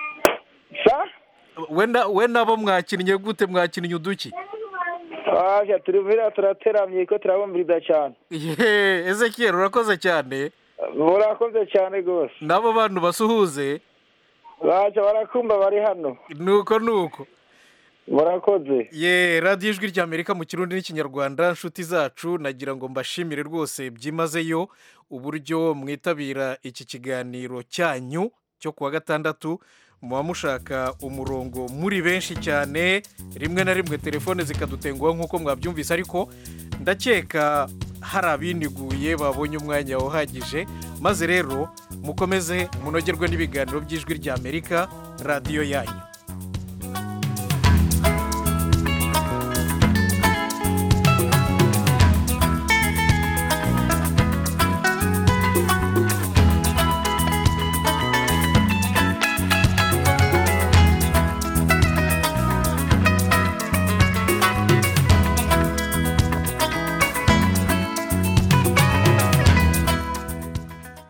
we na- we nabo mwakinnye gute mwakinnye uduki Basha, turi muhira turateramye ko turabumviriza cyane ye ezekiel urakoze cyane murakoze cyane rwose n'abo bantu basuhuze baca barakumva bari hano nuko nuko murakoze ye radiyo ijwi ry'amerika mu kirundi n'ikinyarwanda nshuti zacu nagira ngo mbashimire rwose byimazeyo uburyo mwitabira iki kiganiro cyanyu cyo kuwa gatandatu muba mushaka umurongo muri benshi cyane rimwe na rimwe telefone zikadutenguha nk'uko mwabyumvise ariko ndakeka hari abiniguye babonye umwanya uhagije maze rero mukomeze munogerwe n'ibiganiro by'ijwi ry'amerika radiyo yanyu